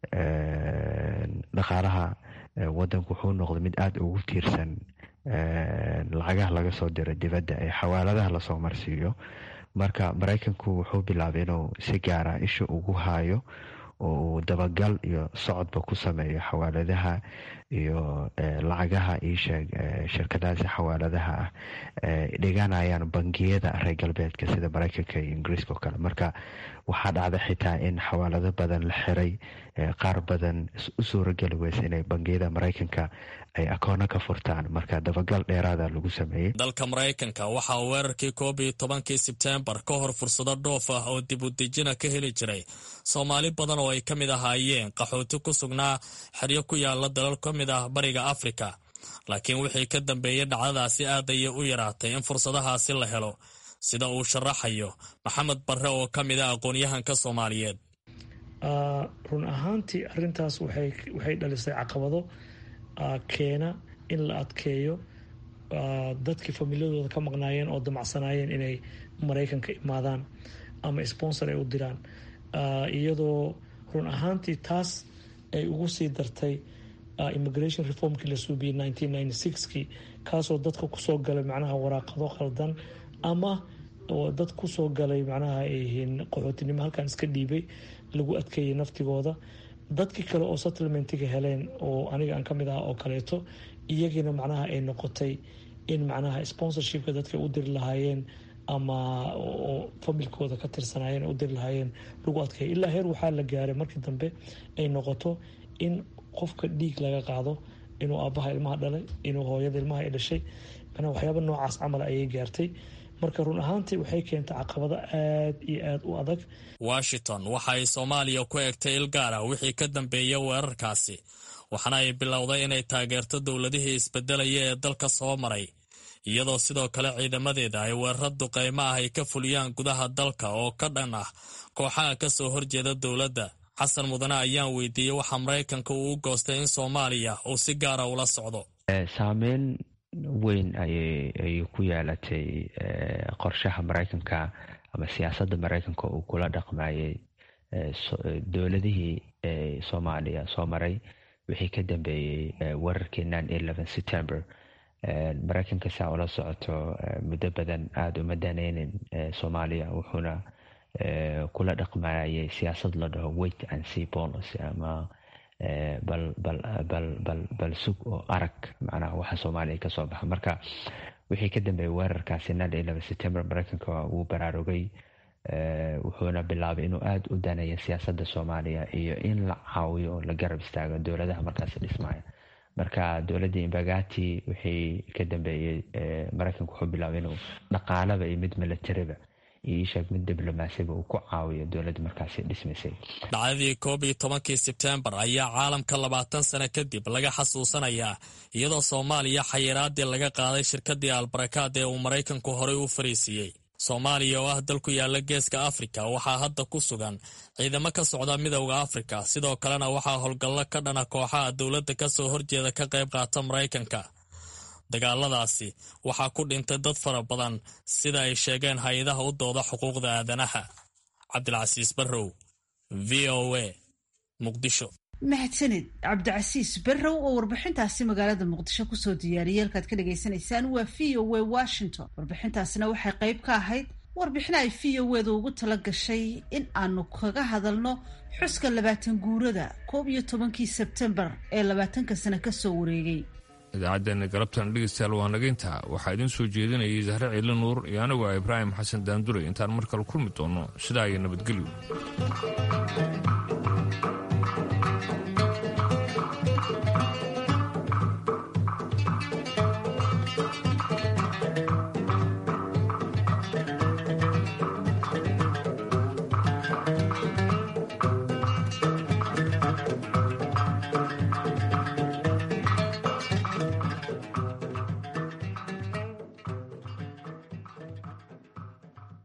dhaqaalaha wadanku wuxuu noqday mid aada ugu tiirsan lacagaha laga soo diro dibadda ee xawaaladaha lasoo marsiiyo marka maraykanku wuxuu bilaabay inuu si gaara isha ugu haayo oo uu dabagal iyo socodba ku sameeyo xawaaladaha iyo lacagaha iisheeg shirkadahaasi xawaaladaha ah dhiganayaan bangiyada reer galbeedka sida maraykanka iyo ingiriiska oo kale marka waxaa dhacda xitaa in xawaalado badan la xiray qaar badan u suurageli weysa inay bangiyada maraykanka ay akoono ka furtaan marka dabagal dheeraada lagu sameeyey dalka maraykanka waxaa weerarkii koob iyo tobankii sebteembar ka hor fursado dhoof ah oo dib u dejina ka heli jiray soomaali badan oo ay ka mid ahaayeen qaxooti ku sugnaa xeryo ku yaala dalal ka mid ah bariga afrika laakiin wixii ka dambeeyey dhacdadaasi aad ayay u yaraatay in fursadahaasi la helo sida uu sharaxayo maxamed barre oo ka mid ah aqoon-yahanka soomaaliyeed run ahaantii arintaas waxay dhalisay caqabado keena in la adkeeyo dadkii familiyadooda ka maqnaayeen oo damacsanaayeen inay maraykanka imaadaan ama sponsor ay u diraan iyadoo run ahaantii taas ay ugu sii dartay immigration reformkii la suubiyey nineteen ninety sixkii kaasoo dadka kusoo galay macnaha waraaqado khaldan ama dad kusoo galay macnaha ay yihiin qaxootinimo halkan iska dhiibay lagu adkeeyay naftigooda dadkii kale oo settlementiga heleen oo aniga aan ka mid ah oo kaleeto iyagiina macnaha ay noqotay in macnaha sponsorshipka dadka u diri lahaayeen ama oo familkooda ka tirsanaayeen u diri lahaayeen lagu adkeeya ilaa heer waxaa la gaaray markii dambe ay noqoto in qofka dhiig laga qaado inuu aabbaha ilmaha dhalay inuu hooyada ilmaha ay dhashay manaa waxyaaba noocaas camal ayay gaartay marka run ahaantii waxay keentay caqabado aad iyo aad u adag washington waxa ay soomaaliya ku egtay il gaar ah wixii ka dambeeya weerarkaasi waxaana ay bilowday inay taageerto dowladihii isbedelaya ee dalka soo maray iyadoo sidoo kale ciidamadeeda ay weerar duqeymo ah ay ka fuliyaan gudaha dalka oo ka dhan ah kooxaha ka soo horjeeda dowladda xasan mudane ayaan weydiiyey waxaa maraykanka uu u goostay in soomaaliya uu si gaara ula socdo saameyn weyn ayay ku yeelatay qorshaha maraykanka ama siyaasadda maraykanka uu kula dhaqmayay dowladihii soomaaliya soo maray wixii ka dambeeyey weerarkii nine eleven september maraykanka saa ula socoto muddo badan aada uma daneynin soomaaliya wuxuuna kula dhaqmayay siyaasad la dhaho wait and see policy ama bal bal bal bal bal sug oo arag macnaha waxa soomaaliya kasoo baxa marka wixii ka dambeeyay weerarkaasi nine eleven september maraykanka wuu baraarugay wuxuuna bilaabay inuu aada u daneeyo siyaasadda soomaaliya iyo in la caawiyo oo la garab istaago dowladaha markaasi dhismaya marka dowladda imbagati wixii ka dambeeyey maraykanka wuxuu bilaabay inuu dhaqaalaba iyo mid milatariba iyo isheeg mid diblomaasiba uu ku caawiyo dowladda markaasi dhismaysay dhacdadii koob iyo tobankii sebtembar ayaa caalamka labaatan sano kadib laga xasuusanayaa iyadoo soomaaliya xayiraadii laga qaaday shirkadii albarakaad ee uu maraykanku horey u fariisiiyey soomaaliya oo ah dal ku yaala geeska afrika waxaa hadda ku sugan ciidamo ka socda midowda afrika sidoo kalena waxaa howlgallo ka dhana kooxaha dowladda kasoo horjeeda ka qayb qaata maraykanka dagaaladaasi waxaa ku dhintay dad fara badan sida ay sheegeen hay-adaha u dooda xuquuqda aadanaha cabdilcasiis barrow v o a muqdisho mahadsanid cabdicasiis barrow oo warbixintaasi magaalada muqdisho kusoo diyaariyay halkaad ka dhagaysanaysaan waa v o a washington warbixintaasina waxay qayb ka ahayd warbixina ay v o edu ugu tala gashay in aanu kaga hadalno xuska labaatan guurada koob iyo tobankii sebtembar ee labaatanka sano kasoo wareegay idaacaddeenna galabtan dhegeystayaal waa nageynta waxaa idiin soo jeedinayay zahre ciili nuur iyo anigu ah ibraahim xasan daanduray intaan mar kale kulmi doonno sidaa iyo nabadgelyo